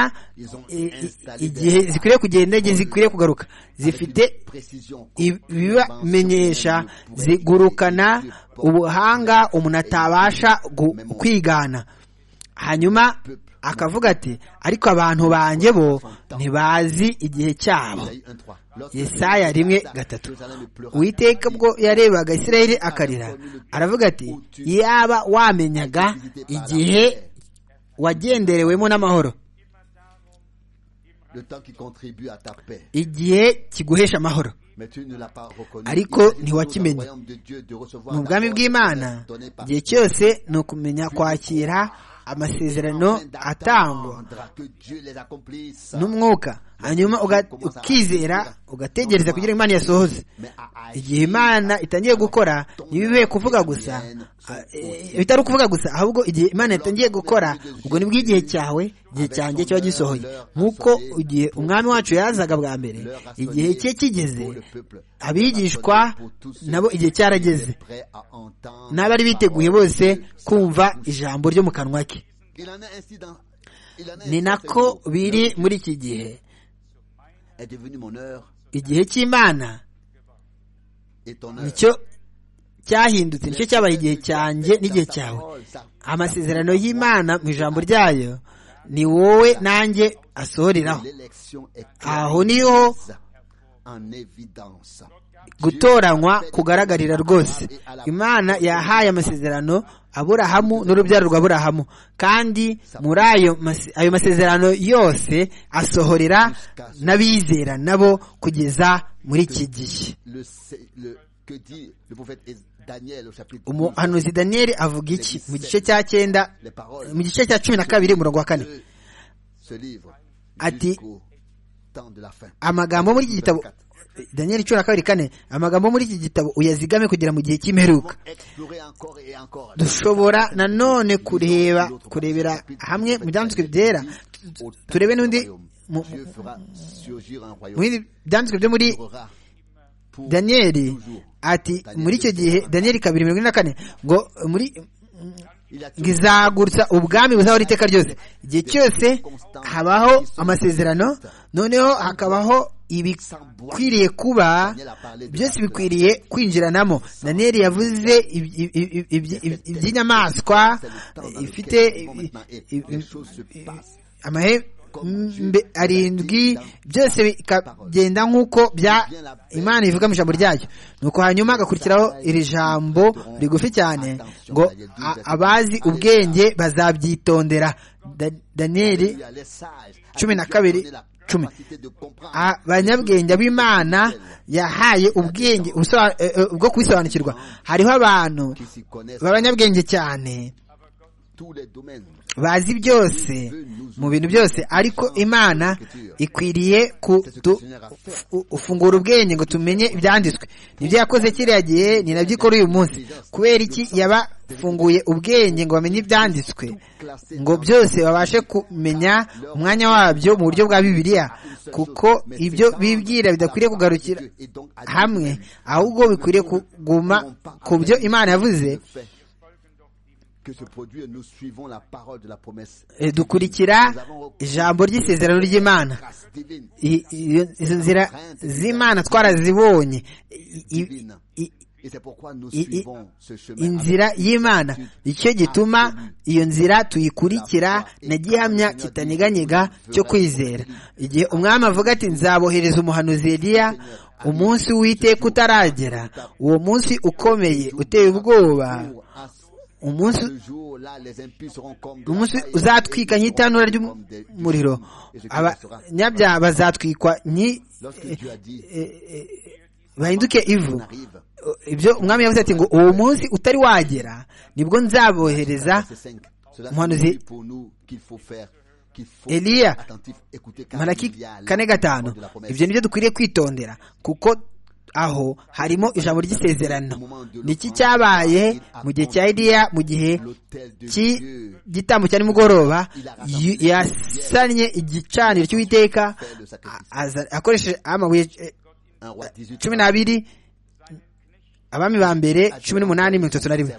igihe zikwiriye kugenda igihe zikwiriye kugaruka zifite ibibamenyesha zigurukana ubuhanga umuntu atabasha kwigana hanyuma akavuga ati ariko abantu banjye bo ntibazi igihe cyabo yesaya rimwe gatatu uwiteka bwo yarebaga isirayeli akarira aravuga ati yaba wamenyaga igihe wagenderewemo n'amahoro igihe kiguhesha amahoro ariko ntiwakimenye mu bwami bw'imana igihe cyose ni ukumenya kwakira amasezerano atangwa n'umwuka hanyuma uga- ukizera ugategereza kugira ngo imana yasohoze igihe imana itangiye gukora ntibibe kuvuga gusa ah, eh, bitari ukuvuga gusa ahubwo igihe imana yatangiye gukora ubwo nibwo igihe cyawe igihe cyanjye kiba gisohoye nk'uko igihe umwami wacu yazaga bwa mbere igihe cye kigeze abigishwa nabo igihe cyarageze n'abari biteguye bose kumva ijambo ryo mu kanwa ke ni nako biri muri iki gihe igihe cy'imana nicyo cyahindutse nicyo cyabaye igihe cyanjye n'igihe cyawe amasezerano y'imana mu ijambo ryayo ni wowe nanjye asohoreraho aho niho gutoranywa kugaragarira rwose imana yahaye amasezerano aburahamu n'urubyaro rwa aburahamu kandi muri ayo mas- ayo masezerano yose asohorera n'abizera nabo kugeza muri iki gihe Le- c'est le- que dit le prophète Es- Daniel au chapitre 12, umuhanuzi daniyeli avuga iki mu gice cya cyenda mu gice cya cumi na kabiri umurongo wa kane de ce livre Ati- jusqu'au temps de la fin. amagambo muri iki gitabo daniyeli cumi na kabiri kane amagambo muri iki gitabo uyazigame kugira mu gihe Comment cy'imperuka explorer encore et encore dushobora nanone kureba kurebera hamwe mu byanditswe byera Au temps turebe du n'undi royaume, mu- Dieu fera surgir un mu royaume bindi byanditswe byo muri qui durera pour daniyeli ati muri icyo gihe daniyeli kabiri mirongo ine na kane ngo muri Il a toujours ngizagurutsa ubwami buzaho iteka ryose igihe cyose habaho amasezerano noneho hakabaho ibikwiriye kuba byose bikwiriye kwinjiranamo daniyeli yavuze iby- iby- iby- iby- iby- iby'inyamaswa ifite i- i- i- amahembe arindwi byose bikagenda nk'uko bya imana ivuga mu ijambo ryayo nuko hanyuma hagakurikiraho iri jambo rigufi cyane ngo a- abazi ubwenge bazabyitondera Da- daniyeli lui a les sages à cumi qui na Dieu a donné kabiri, la cumi. capacité de comprendre abanyabwenge b'imana yahaye ubwenge ubusoba- eh, eh, bwo kubisobanukirwa hariho abantu qui s'y connaissent b'abanyabwenge cyane tous les domaines bazi byose mu bintu byose ariko imana ikwiriye kudufungura ubwenge ngo tumenye ibyanditswe nibyo yakoze kiriya gihe ni nabyo ikora uyu munsi kubera iki yabafunguye ubwenge ngo bamenye ibyanditswe ngo byose babashe kumenya umwanya wabyo mu buryo bwa bibiliya kuko ibyo bibwira bidakwiriye kugarukira et donc à hamwe ahubwo bikwiriye kuguma ku byo imana yavuze le fait que se produit et nous suivons la parole de la promesse eh, dukurikira ijambo ry'isezerano ry'imana grâce divine I- iyo- izo nzira z'imana twarazibonye I- i- divine i- et c'est pourquoi nous i- suivons ce chemin avec inzira y'imana nicyo gituma iyo nzira tuyikurikira na gihamya kitanyeganyega cyo kwizera igihe umwami avuga ati nzabohereza umuhanuzi Eliya umunsi w'iteka utaragera uwo munsi ukomeye uteye ubwoba pour à ce- umunsi ce jour-là les impies seront comme de la umunsi paille, uzatwika et nk'itanura seront comme des- du ry'umuriro charbon. Et ce qui restera. abanyabyaha bazatwikwa nki- lorsque Dieu a dit bahinduke ivu on arrive ibyo umwami yavuze ati ngo uwo munsi utari wagera nibwo nzabohereza verset 5 cela Umuhanuzi- signifie pour nous qu'il faut faire qu'il faut Eliya, être attentif écouter car malaki il y a la kane gatanu parole de la promesse. ibyo nibyo dukwiriye kwitondera kuko aho harimo ijambo ry'isezerano niki cyabaye mu gihe cya Eliya mu gihe l'autel de cy'i- Dieu gitambo cya nimugoroba yu- yasannye igicaniro cy'uwiteka fait le sacrifice a- aza- akoresheje amabuye eh, un roi 18 cumi n'abiri abami ba mbere cumi n'umunani mirongo itatu na rimwe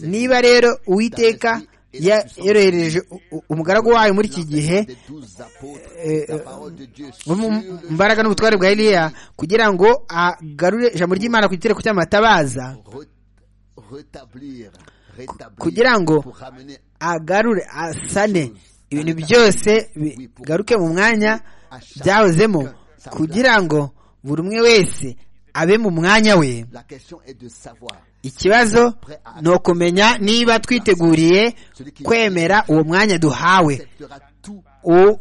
niba rero uwiteka ya- yorohereje u- u- umugaragu wayo muri iki gihe des douze apôtres eh, la parole de Dieu mu mu mbaraga n'ubutware bwa Eliya kugira ngo agarure ijambo ry'Imana ku gitereko cy'amatabaza re- rétablir rétablir kugira ngo pour ramener agarure asane ibintu byose bigaruke mu mwanya byahozemo kugira ngo buri umwe wese abe mu mwanya we la question est de savoir ikibazo ni ukumenya niba twiteguriye kwemera uwo mwanya duhawe acceptera tout U-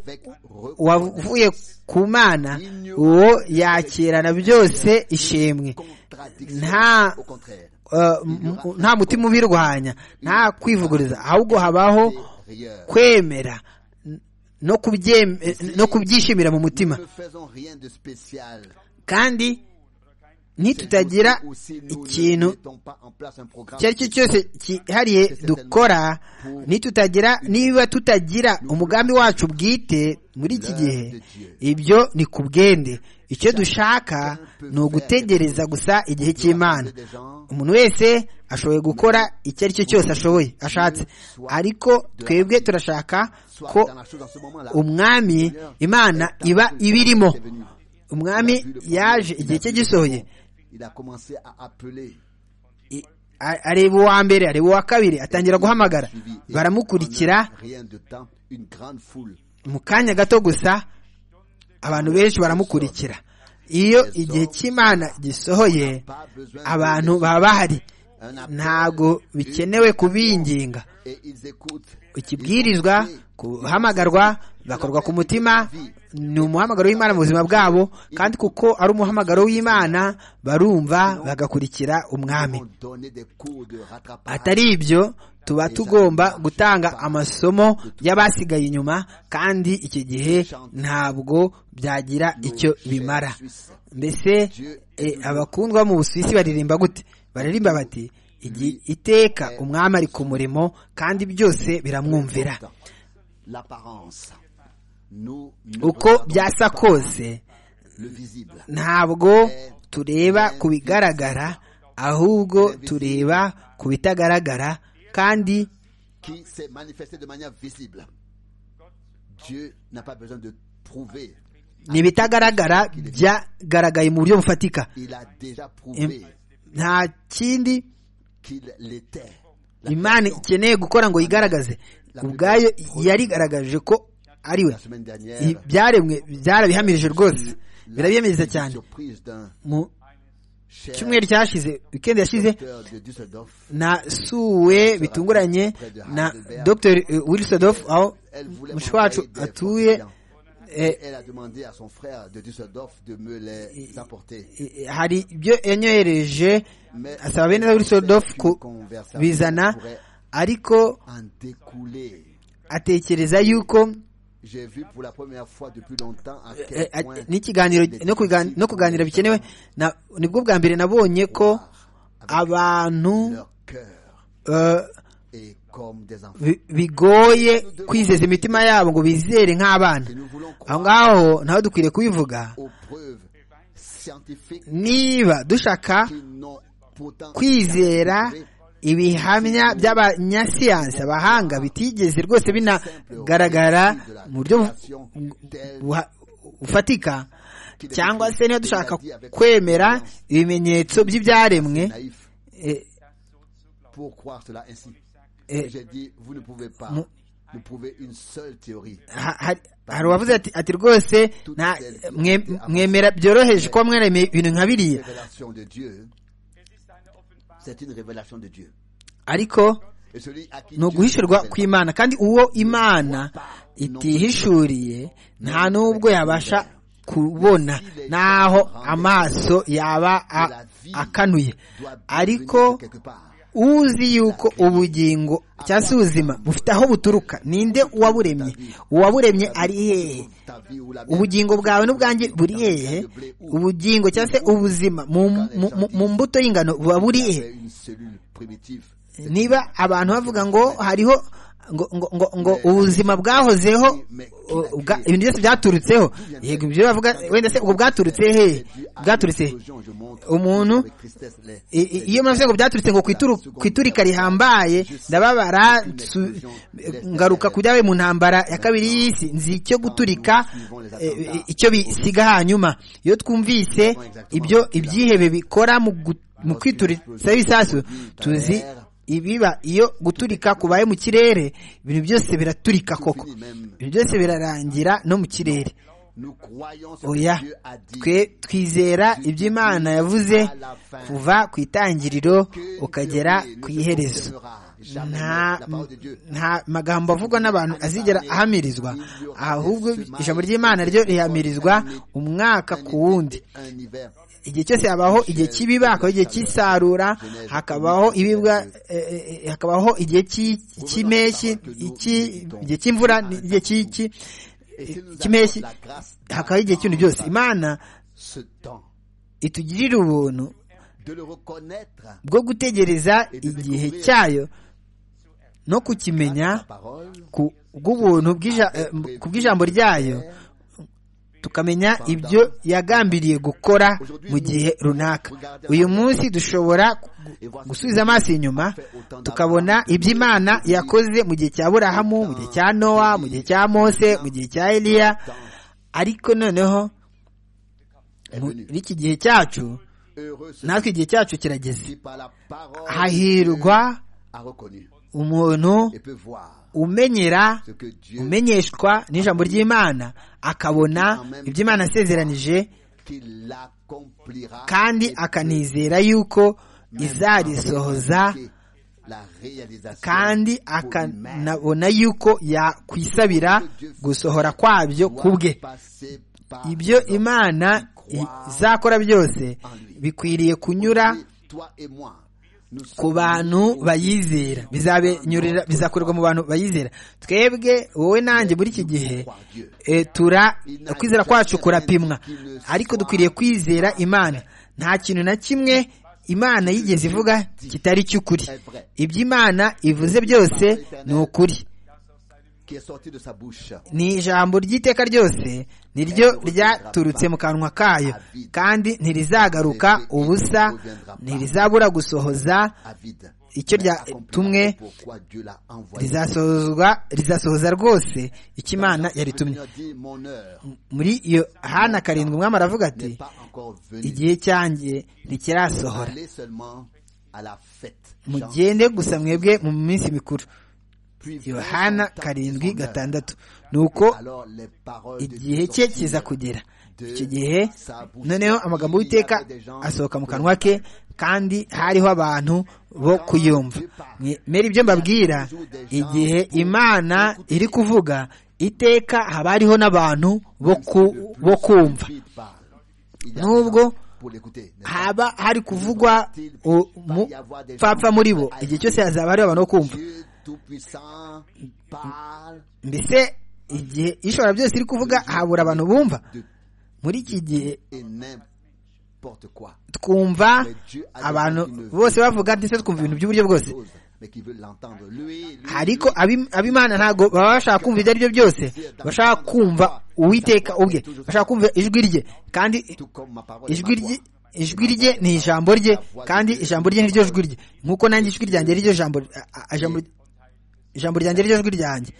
avec reconnaissance uwavuye ku mana uwo yakirana byose ishimwe contradiction Nta- au contraire Uh, m- m- nta mutima ubirwanya nta kwivuguriza ahubwo habaho Rieur. kwemera N- no kubye- no kubyishimira mu mutima Ne faisons rien de spécial. kandi ntitutagira Ou si nous ne ikintu mettons pas en place un programme icyo ari cyo cyose cyihariye dukora ntitutagira niba tutagira umugambi wacu bwite muri iki gihe ibyo ni ku bwende icyo dushaka ni ugutegereza gusa igihe cy'imana des gens, umuntu wese ashoboye gukora icyo ari cyo cyose ashoboye ashatse ariko twebwe turashaka soit ko dans la chose en ce moment-là. umwami imana iba ibirimo umwami yaje igihe cye gisohoye Il a commencé à appeler. I- a- areba uwa mbere areba uwa kabiri atangira guhamagara Suivi. Et baramukurikira en un Rien de temps, une grande foule. mu kanya gato gusa abantu benshi baramukurikira iyo igihe cy'imana gisohoye Pas besoin de- abantu baba bahari un appel. ntabwo bikenewe kubinginga Et ils écoutent. ikibwirizwa guhamagarwa bakorwa ku mutima ni umuhamagaro w'imana mu buzima bwabo kandi kuko ari umuhamagaro w'imana barumva bagakurikira umwami On donnait des coups de rattrapage. atari ibyo tuba tugomba gutanga amasomo y'abasigaye inyuma kandi iki gihe ntabwo byagira icyo bimara mbese eh, abakundwa mu busuwisi baririmba gute baririmba bati "Igi- iteka umwami ari ku murimo kandi byose biramwumvira L'apparence. Nous ne uko regardons byasa pas kose le visible. ntabwo tureba ku bigaragara ahubwo tureba ku bitagaragara kandi qui s'est manifesté de manière visible. Dieu n'a pas besoin de prouver. ni ibitagaragara byagaragaye mu buryo bufatika Il a déjà prouvé Im- nta kindi qu'il l'était. La imana question, ikeneye gukora ngo yigaragaze ubwayo yarigaragaje ko ari we la semaine I- dernière, byaremwe byarabihamirije rwose birabyemeza la cyane surprise d'un mu cher cyumweru cyashize wikendi yashize docteur de Düsseldorf. nasuwe bitunguranye na dr wilsodof aho Elle voulait mushi wacu m'envoyer des atuye photos clients. eh, Elle a demandé à son frère de Düsseldorf de me les apporter. eh, hari ibyo yanyohereje asaba bene wilsodof kubizana ariko En découler. atekereza yuko J'ai vu pour la première fois depuis longtemps à eh, quel eh, point n'ikiganiro no kugan- no kuganira bikenewe na- nibwo bwa mbere nabonye ko abantu leur cœur eh, est comme des enfants. bi- bigoye kwizeza imitima yabo ngo bizere nk'abana Et nous voulons croire aho ngaho naho dukwiriye kubivuga aux preuves scientifiques niba dushaka qui n'ont pourtant kwizera jamais prouvé ibihamya by'abanyasiyansi abahanga bitigeze rwose binagaragara mu buryo buha- bufatika cyangwa se niba dushaka kwemera ibimenyetso by'ibyaremwe naïf eh, pour croire cela ainsi. eh, Et J'ai dit, vous ne pouvez pas Nous- nous prouver une seule théorie. ha- hari- hari uwavuze ati ati rwose nta- mwe- mwemera byoroheje kuba mwaremeye ibintu nka biriya Révélation de Dieu, c'est une révélation de Dieu. arko Et celui à qui ni Dieu se uguhishurwa révèle kw'imana kandi uwo imana itihishuriye nta n'ubwo yabasha kubona n'aho amaso yaba a- akanuye doit ariko venir de quelque part. uzi yuko ubugingo cyangwa se ubuzima bufite aho buturuka ninde uwaburemye uwaburemye ari hehe Ta vie ou la mienne. ubugingo bwawe n'ubwanjye buri hehe ubugingo cyangwa se ubuzima mu, mu, mu- mu mbuto y'ingano buba buri hehe C'est une cellule primitive. niba abantu bavuga ngo hariho ngo ngo ngo, ngo ubuzima bwahozeho u- ubwa- ibintu byose byaturutseho yego ibyo bavuga wenda se ubwo bwaturutse hehe bwaturutse he? Conclusion, je montre umuntu avec tristesse les- I- i- iyo maze ngo byaturutse ngo ku ituru- ku iturika rihambaye ndababara nsu- ngaruka ku byabaye mu ntambara ya kabiri y'isi nzi icyo guturika eh, eh, icyo bisiga hanyuma iyo twumvise ibyo ibyihebe bikora mu gu- mu kwituritsa ibisasu tuzi ibiba iyo guturika kubaye mu kirere ibintu byose biraturika koko Fini même. ibintu byose birarangira no mu kirere Nous croyons ce oya que Dieu a dit. twe twizera ibyo imana yavuze kuva ku itangiriro Que ukagera théorie ne ku se iherezo confirmera jamais. nta La parole de Dieu. nta magambo avugwa n'abantu azigera ahamirizwa ahubwo ijambo ry'imana ryo rihamirizwa umwaka ku wundi Un hiver igihe cyose habaho igihe cy'ibiba hakabaho igihe cy'isarura hakabaho ibibwa hakabaho igihe cy'impeshyi igihe cy'imvura igihe cy'iki cy'impeshyi hakabaho igihe cy'ibintu byose imana itugirira ubuntu bwo gutegereza igihe cyayo no kukimenya bw'ubuntu ku bw'ijambo ryayo tukamenya ibyo yagambiriye gukora mu gihe runaka uyu munsi dushobora gusubiza amaso inyuma tukabona ibyo imana yakoze mu gihe cya burahamu mu gihe cya nowa mu gihe cya mose mu gihe cya eliya ariko noneho muri iki gihe cyacu natwe igihe cyacu kirageze hahirwa umuntu umenyera umenyeshwa n'ijambo ry'imana akabona ibyo imana asezeranije kandi akanizera yuko izarisohoza kandi akanabona yuko yakwisabira gusohora kwabyo ku bwe ibyo imana izakora byose bikwiriye kunyura ku bantu bayizera bizakorerwa mu bantu bayizera twebwe wowe nanjye muri iki gihe kwizera kwacu kurapimwa ariko dukwiriye kwizera imana nta kintu na kimwe imana yigeze ivuga kitari cy'ukuri ibyo imana ivuze byose ni ukuri ni ijambo ry'iteka ryose niryo ryaturutse mu kanwa kayo kandi ntirizagaruka ubusa ntirizabura gusohoza icyo ryatumwe rizasohozwa rizasohoza rwose icyo imana yaritumye muri iyo hana karindwi umwami aravuga ati igihe cyanjye ntikirasohora mugende gusa mwebwe mu minsi mikuru yohana karindwi gatandatu ni uko igihe cye kiza kugera icyo gihe noneho amagambo y'iteka asohoka mu kanwa ke kandi hariho abantu bo kuyumva mbere ibyo mbabwira igihe imana iri kuvuga iteka haba hariho n'abantu bo kumva n'ubwo haba hari kuvugwa umupfapfa muri bo igihe cyose hazaba hariho abantu bo kumva mbese igihe ishobora byose iri kuvuga habura abantu bumva muri iki gihe twumva abantu bose bavuga ndetse twumva ibintu by'uburyo bwose ariko ab'imana ntabwo baba bashaka kumva ibyo ari byo byose bashaka kumva uwiteka ubwe bashaka kumva ijwi rye kandi ijwi rye ijwi rye ni ijambo rye kandi ijambo rye niryo jwi rye nk'uko nanjye ijwi ryanjye riryo jambo ijambo ryanjye riryo jwi ryanjye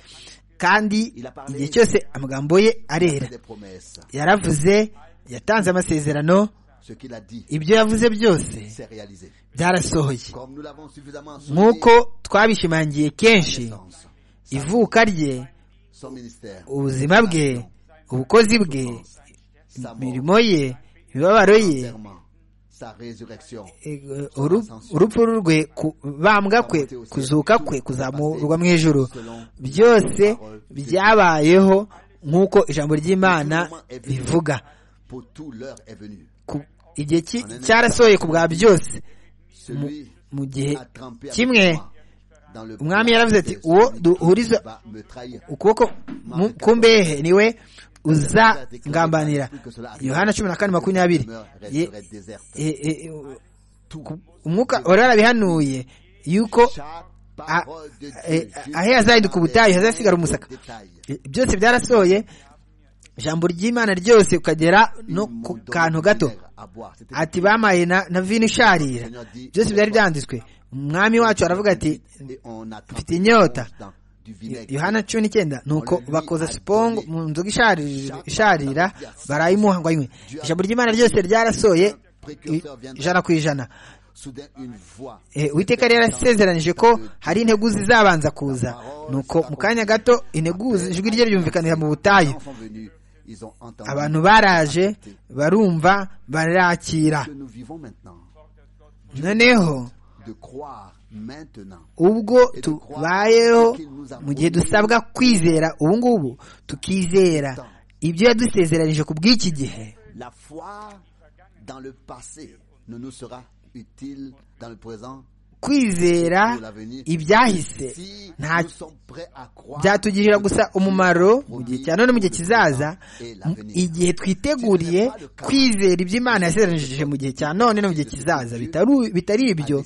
kandi igihe cyose amagambo ye arera yaravuze yatanze amasezerano ibyo yavuze byose byarasohoye nk'uko twabishimangiye kenshi ivuka rye ubuzima bwe ubukozi bwe imirimo ye imibabaro ye urupfu rwe kubambwa kwe kuzuka kwe kuzamurwa mu ijoro byose byabayeho nk'uko ijambo ry'imana rivuga igihe cyarasohoye ku bwa byose mu gihe kimwe umwami yaravuze ati uwo duhuriza ukuboko ku mbehe niwe uzagambanira yohana cumi na kane makumyabiri umwuka wari warabihanuye yuko aho yazahinduka ubutayu hazasigara umusaka byose byarasohoye ijambo ry'imana ryose ukagera no ku kantu gato ati bamaye na vino isharira byose byari byanditswe umwami wacu aravuga ati mfite inyota yohana cumi n'icyenda ni uko bakoza sipongo mu nzoga isharira barayimuha ngo anywe ijambo ry'imana ryose ryarasoye ijana ku ijana uwiteka rero yasezeranije ko hari integuzi zabanza kuza ni uko mu kanya gato integuzi ijwi rye ryumvikanira mu butayu abantu baraje barumva barakira noneho ubwo tubayeho mu gihe dusabwa kwizera ubu ngubu tukizera ibyo yadusezeranije ku bw'iki gihe dans le passé ne nous sera utile dans le présent kwizera ibyahise nta byatugira gusa umumaro mu gihe cya none mu gihe kizaza igihe twiteguriye kwizera ibyo Imana yasezeranishije mu gihe cya none no mu gihe kizaza bitari ibyo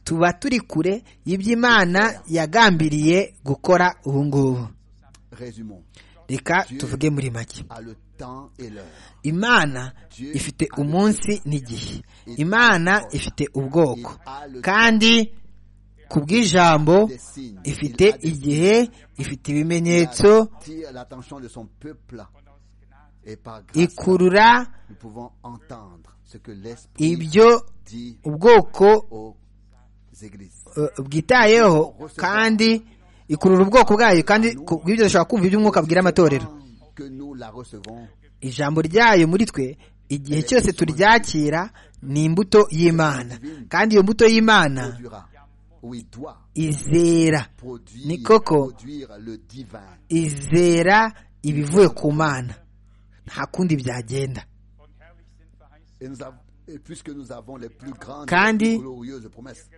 tuba turi kure y'ibyo yagambiriye gukora ubu ngubu reka tuvuge muri make imana ifite umunsi n'igihe imana ifite ubwoko kandi ku bw'ijambo ifite igihe ifite ibimenyetso ikurura ibyo ubwoko bwitayeho kandi ikurura ubwoko bwayo kandi bw'ibyo dushobora kumva iby'umwuka abwira amatorero ijambo ryayo muri twe igihe cyose turyakira ni imbuto y'imana kandi iyo mbuto y'imana izera ni koko izera ibivuye ku mana nta kundi byagenda kandi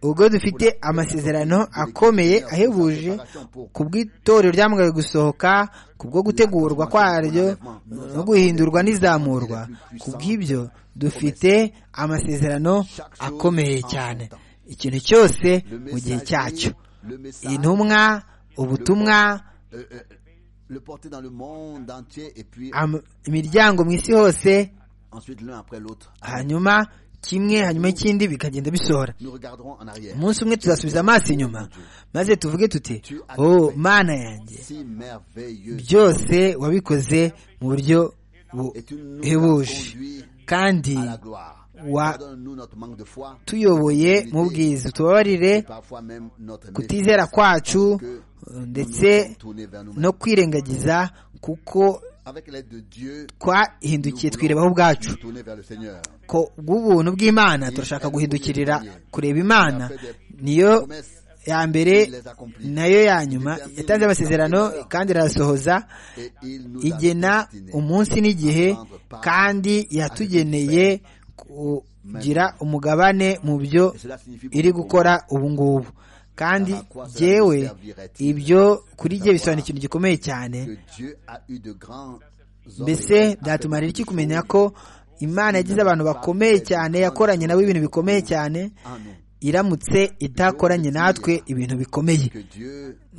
ubwo dufite amasezerano akomeye ahebuje ku bw'itorero ryamugariye gusohoka ku bwo gutegurwa kwaryo no guhindurwa n'izamurwa ku bw'ibyo dufite amasezerano akomeye cyane ikintu cyose mu gihe cyacyo intumwa ubutumwa imiryango mu isi hose hanyuma kimwe hanyuma ikindi bikagenda bisohora umunsi umwe tuzasubiza amaso inyuma maze tuvuge tuti oh mana yanjye byose wabikoze mu buryo buhebuje kandi tuyoboye mu bwiza tubabarire kutizera kwacu ndetse no kwirengagiza kuko twahindukiye twirebaho ubwacu ko bw'ubuntu bw'imana turashaka guhindukirira kureba imana niyo ya mbere nayo ya nyuma yatanze amasezerano kandi irasohoza igena umunsi n'igihe kandi yatugeneye kugira umugabane mu byo iri gukora ubu ngubu kandi jyewe ibyo kuri jye bisobanura ikintu gikomeye cyane mbese byatumarira iki kumenya ko imana yagize abantu bakomeye cyane yakoranye nabo ibintu bikomeye cyane iramutse itakoranye natwe ibintu bikomeye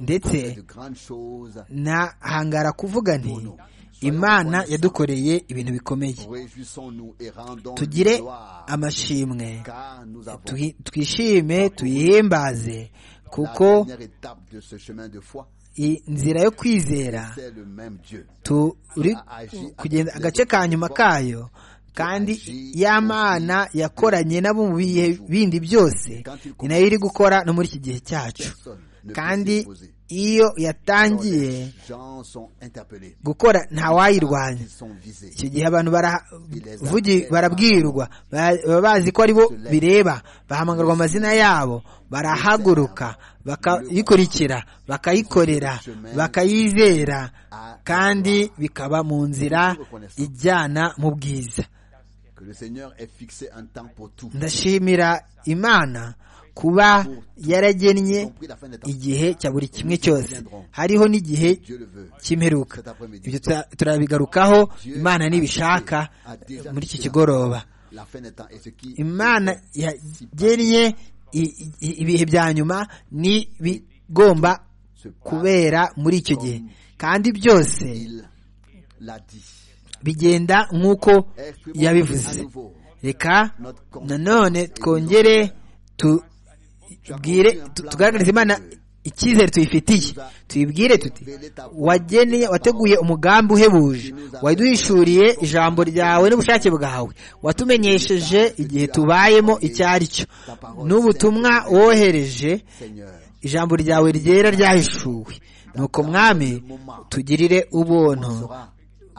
ndetse nahangara kuvuga nti imana yadukoreye ibintu bikomeye tugire amashimwe twishime tuyihimbaze kuko inzira yo kwizera turi kugenda agace ka nyuma kayo kandi ya mana yakoranye nabo mu bihe bindi byose ni nayo iri gukora no muri iki gihe cyacu kandi iyo yatangiye gukora ntawayirwanya icyo gihe abantu barabwirwa baba bazi ko ari bo bireba bahamagarwa amazina yabo barahaguruka bakayikurikira bakayikorera bakayizera kandi bikaba mu nzira ijyana mu bwiza ndashimira imana kuba yaragennye igihe cya buri kimwe cyose hariho n'igihe cy'imperuka ibyo turabigarukaho imana ntibishaka muri iki kigoroba imana yagennye ibihe bya nyuma ni bigomba kubera muri icyo gihe kandi byose bigenda nk'uko yabivuze reka nanone twongere tugaragariza imana icyizere tuyifitiye tuyibwire tuti wageneye wateguye umugambi uhebuje waduhishuriye ijambo ryawe n'ubushake bwawe watumenyesheje igihe tubayemo icyo ari cyo n'ubutumwa wohereje ijambo ryawe ryera ryahishuwe nuko mwami tugirire ubuntu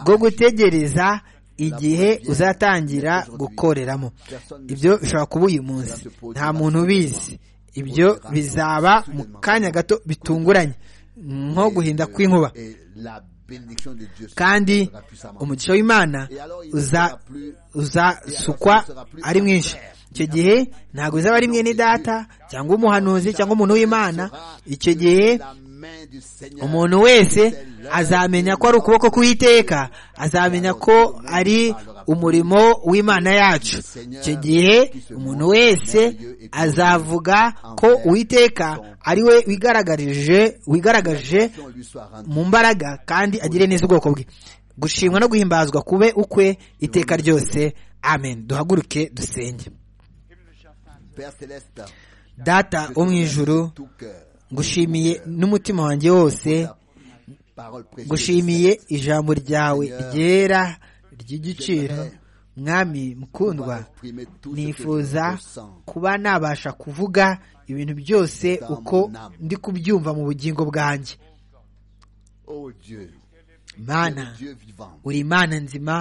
bwo gutegereza igihe uzatangira gukoreramo ibyo bishobora kuba uyu munsi nta muntu ubizi ibyo bizaba mu kanya gato bitunguranye nko guhinda kw'inkuba kandi umugisha w'imana uza uzasukwa ari mwinshi icyo gihe ntabwo uzaba ari mwene data cyangwa umuhanuzi cyangwa umuntu w'imana icyo gihe umuntu wese azamenya ko ari ukuboko k'uwiteka azamenya ko ari umurimo w'imana yacu icyo gihe umuntu wese azavuga ko uwiteka ari we wigaragaje wigaragaje mu mbaraga kandi agire neza ubwoko bwe gushimwa no guhimbazwa kube ukwe iteka ryose amen duhaguruke dusenge data wo mu ijuru ngushimiye n'umutima wanjye wose ngushimiye ijambo ryawe ryera ry'igiciro mwami mukundwa nifuza kuba nabasha kuvuga ibintu byose uko ndi kubyumva mu bugingo bwanjye mana uri imana nzima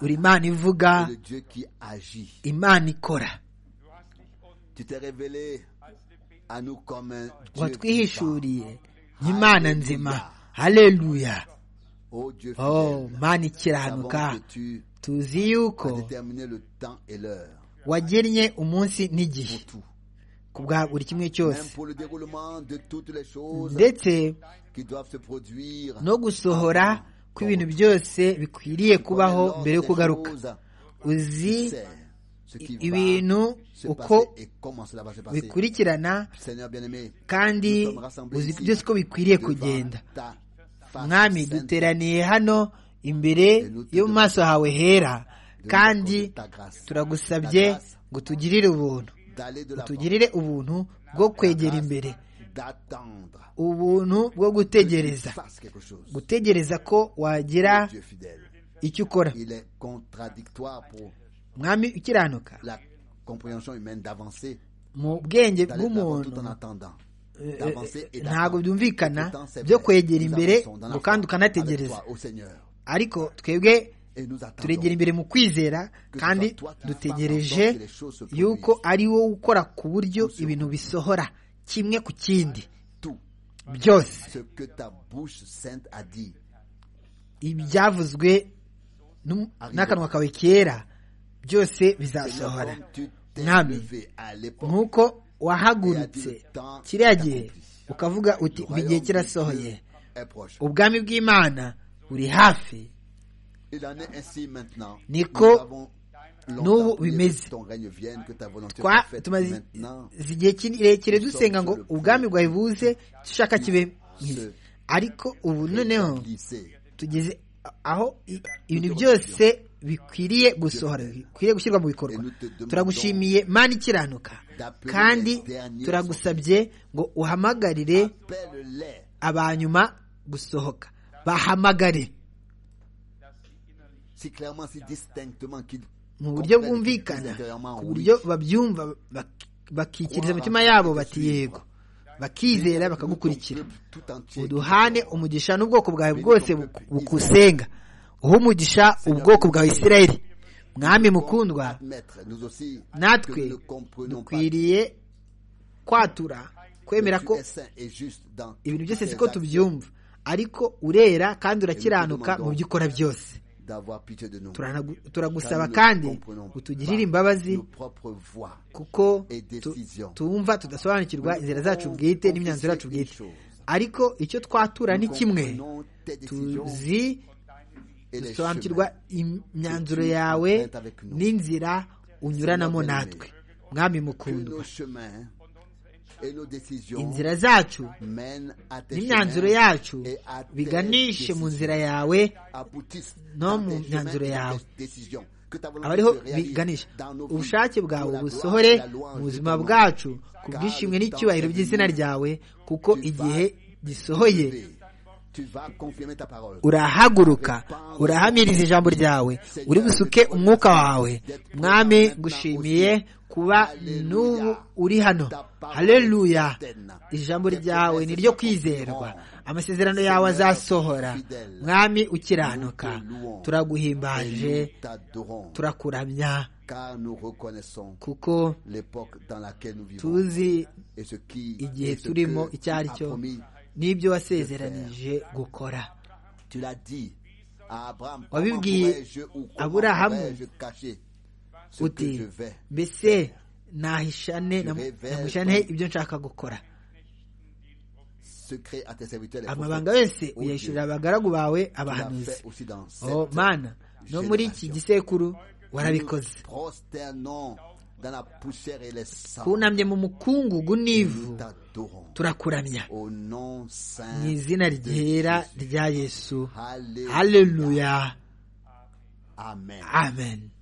uri imana ivuga imana ikora watwihishuriye nk'imana nzima hareruya mana ikiranuka tuzi yuko wagennye umunsi n'igihe ku bwa buri kimwe cyose ndetse no gusohora kw'ibintu byose bikwiriye kubaho mbere yo kugaruka uzi ibintu uko bikurikirana kandi uzi byose uko bikwiriye kugenda mwami duteraniye hano imbere yo mu maso hawe hera kandi turagusabye ngo tugirire ubuntu tugirire ubuntu bwo kwegera imbere ubuntu bwo gutegereza gutegereza ko wagira icyo ukora mwami ukiranuka mu bwenge bw'umuntu ntabwo byumvikana byo kwegera imbere ngo kandi ukanategereza ariko twebwe turegera imbere mu kwizera kandi dutegereje yuko ari wowe ukora ku buryo ibintu bisohora kimwe ku kindi byose ibyavuzwe n'akanwa kawe kera byose bizasohora mwami nk'uko wahagurutse kiriya gihe ukavuga uti ubu igihe kirasohoye ubwami bw'imana buri hafi niko n'ubu bimeze tumaze igihe kirekire dusenga ngo ubwami bwawe buze dushaka kibe ariko ubu noneho tugeze aho ibintu byose bikwiriye gusohora bikwiriye gushyirwa mu bikorwa turagushimiye mani ikiranuka kandi turagusabye ngo uhamagarire abanyuma gusohoka bahamagare mu buryo bwumvikana ku buryo babyumva bakikiriza imitima yabo bati yego bakizera bakagukurikira uduhane umugisha n'ubwoko bwawe bwose bukusenga uha umugisha ubwoko bwa Isirayeli mwami mukundwa natwe dukwiriye kwatura kwemera ko ibintu byose siko tubyumva ariko urera kandi urakiranuka mu byo ukora byose turagusaba kandi utugirire imbabazi kuko tumva tudasobanukirwa inzira zacu bwite n'imyanzuro yacu bwite ariko icyo twatura ni kimwe tuzi dusobanukirwa imyanzuro yawe n'inzira unyuranamo natwe mwami mukundwa inzira zacu n'imyanzuro yacu biganishe mu nzira yawe no mu myanzuro yawe aba ariho biganisha ubushake bwawe busohore mu buzima bwacu ku bwishimwe n'icyubahiro by'izina ryawe kuko igihe gisohoye urahaguruka urahamiriza ijambo ryawe uri busuke umwuka wawe mwami gushimiye kuba n'ubu uri hano hareruya ijambo ryawe ni ryo kwizerwa amasezerano yawe azasohora mwami ukiranuka turaguhimbaje turakuramya kuko tuzi igihe turimo icyo ari cyo n'ibyo wasezeranije gukora wabibwiye aburahamu uti mbese nahishane namushane ibyo nshaka gukora amabanga yose uyashyurira abagaragu bawe abahanuzi oh mana no muri iki gisekuru warabikoze kunamye mu mukungugu n'ivu turakuramya mu izina ryera rya yesu haleluya amen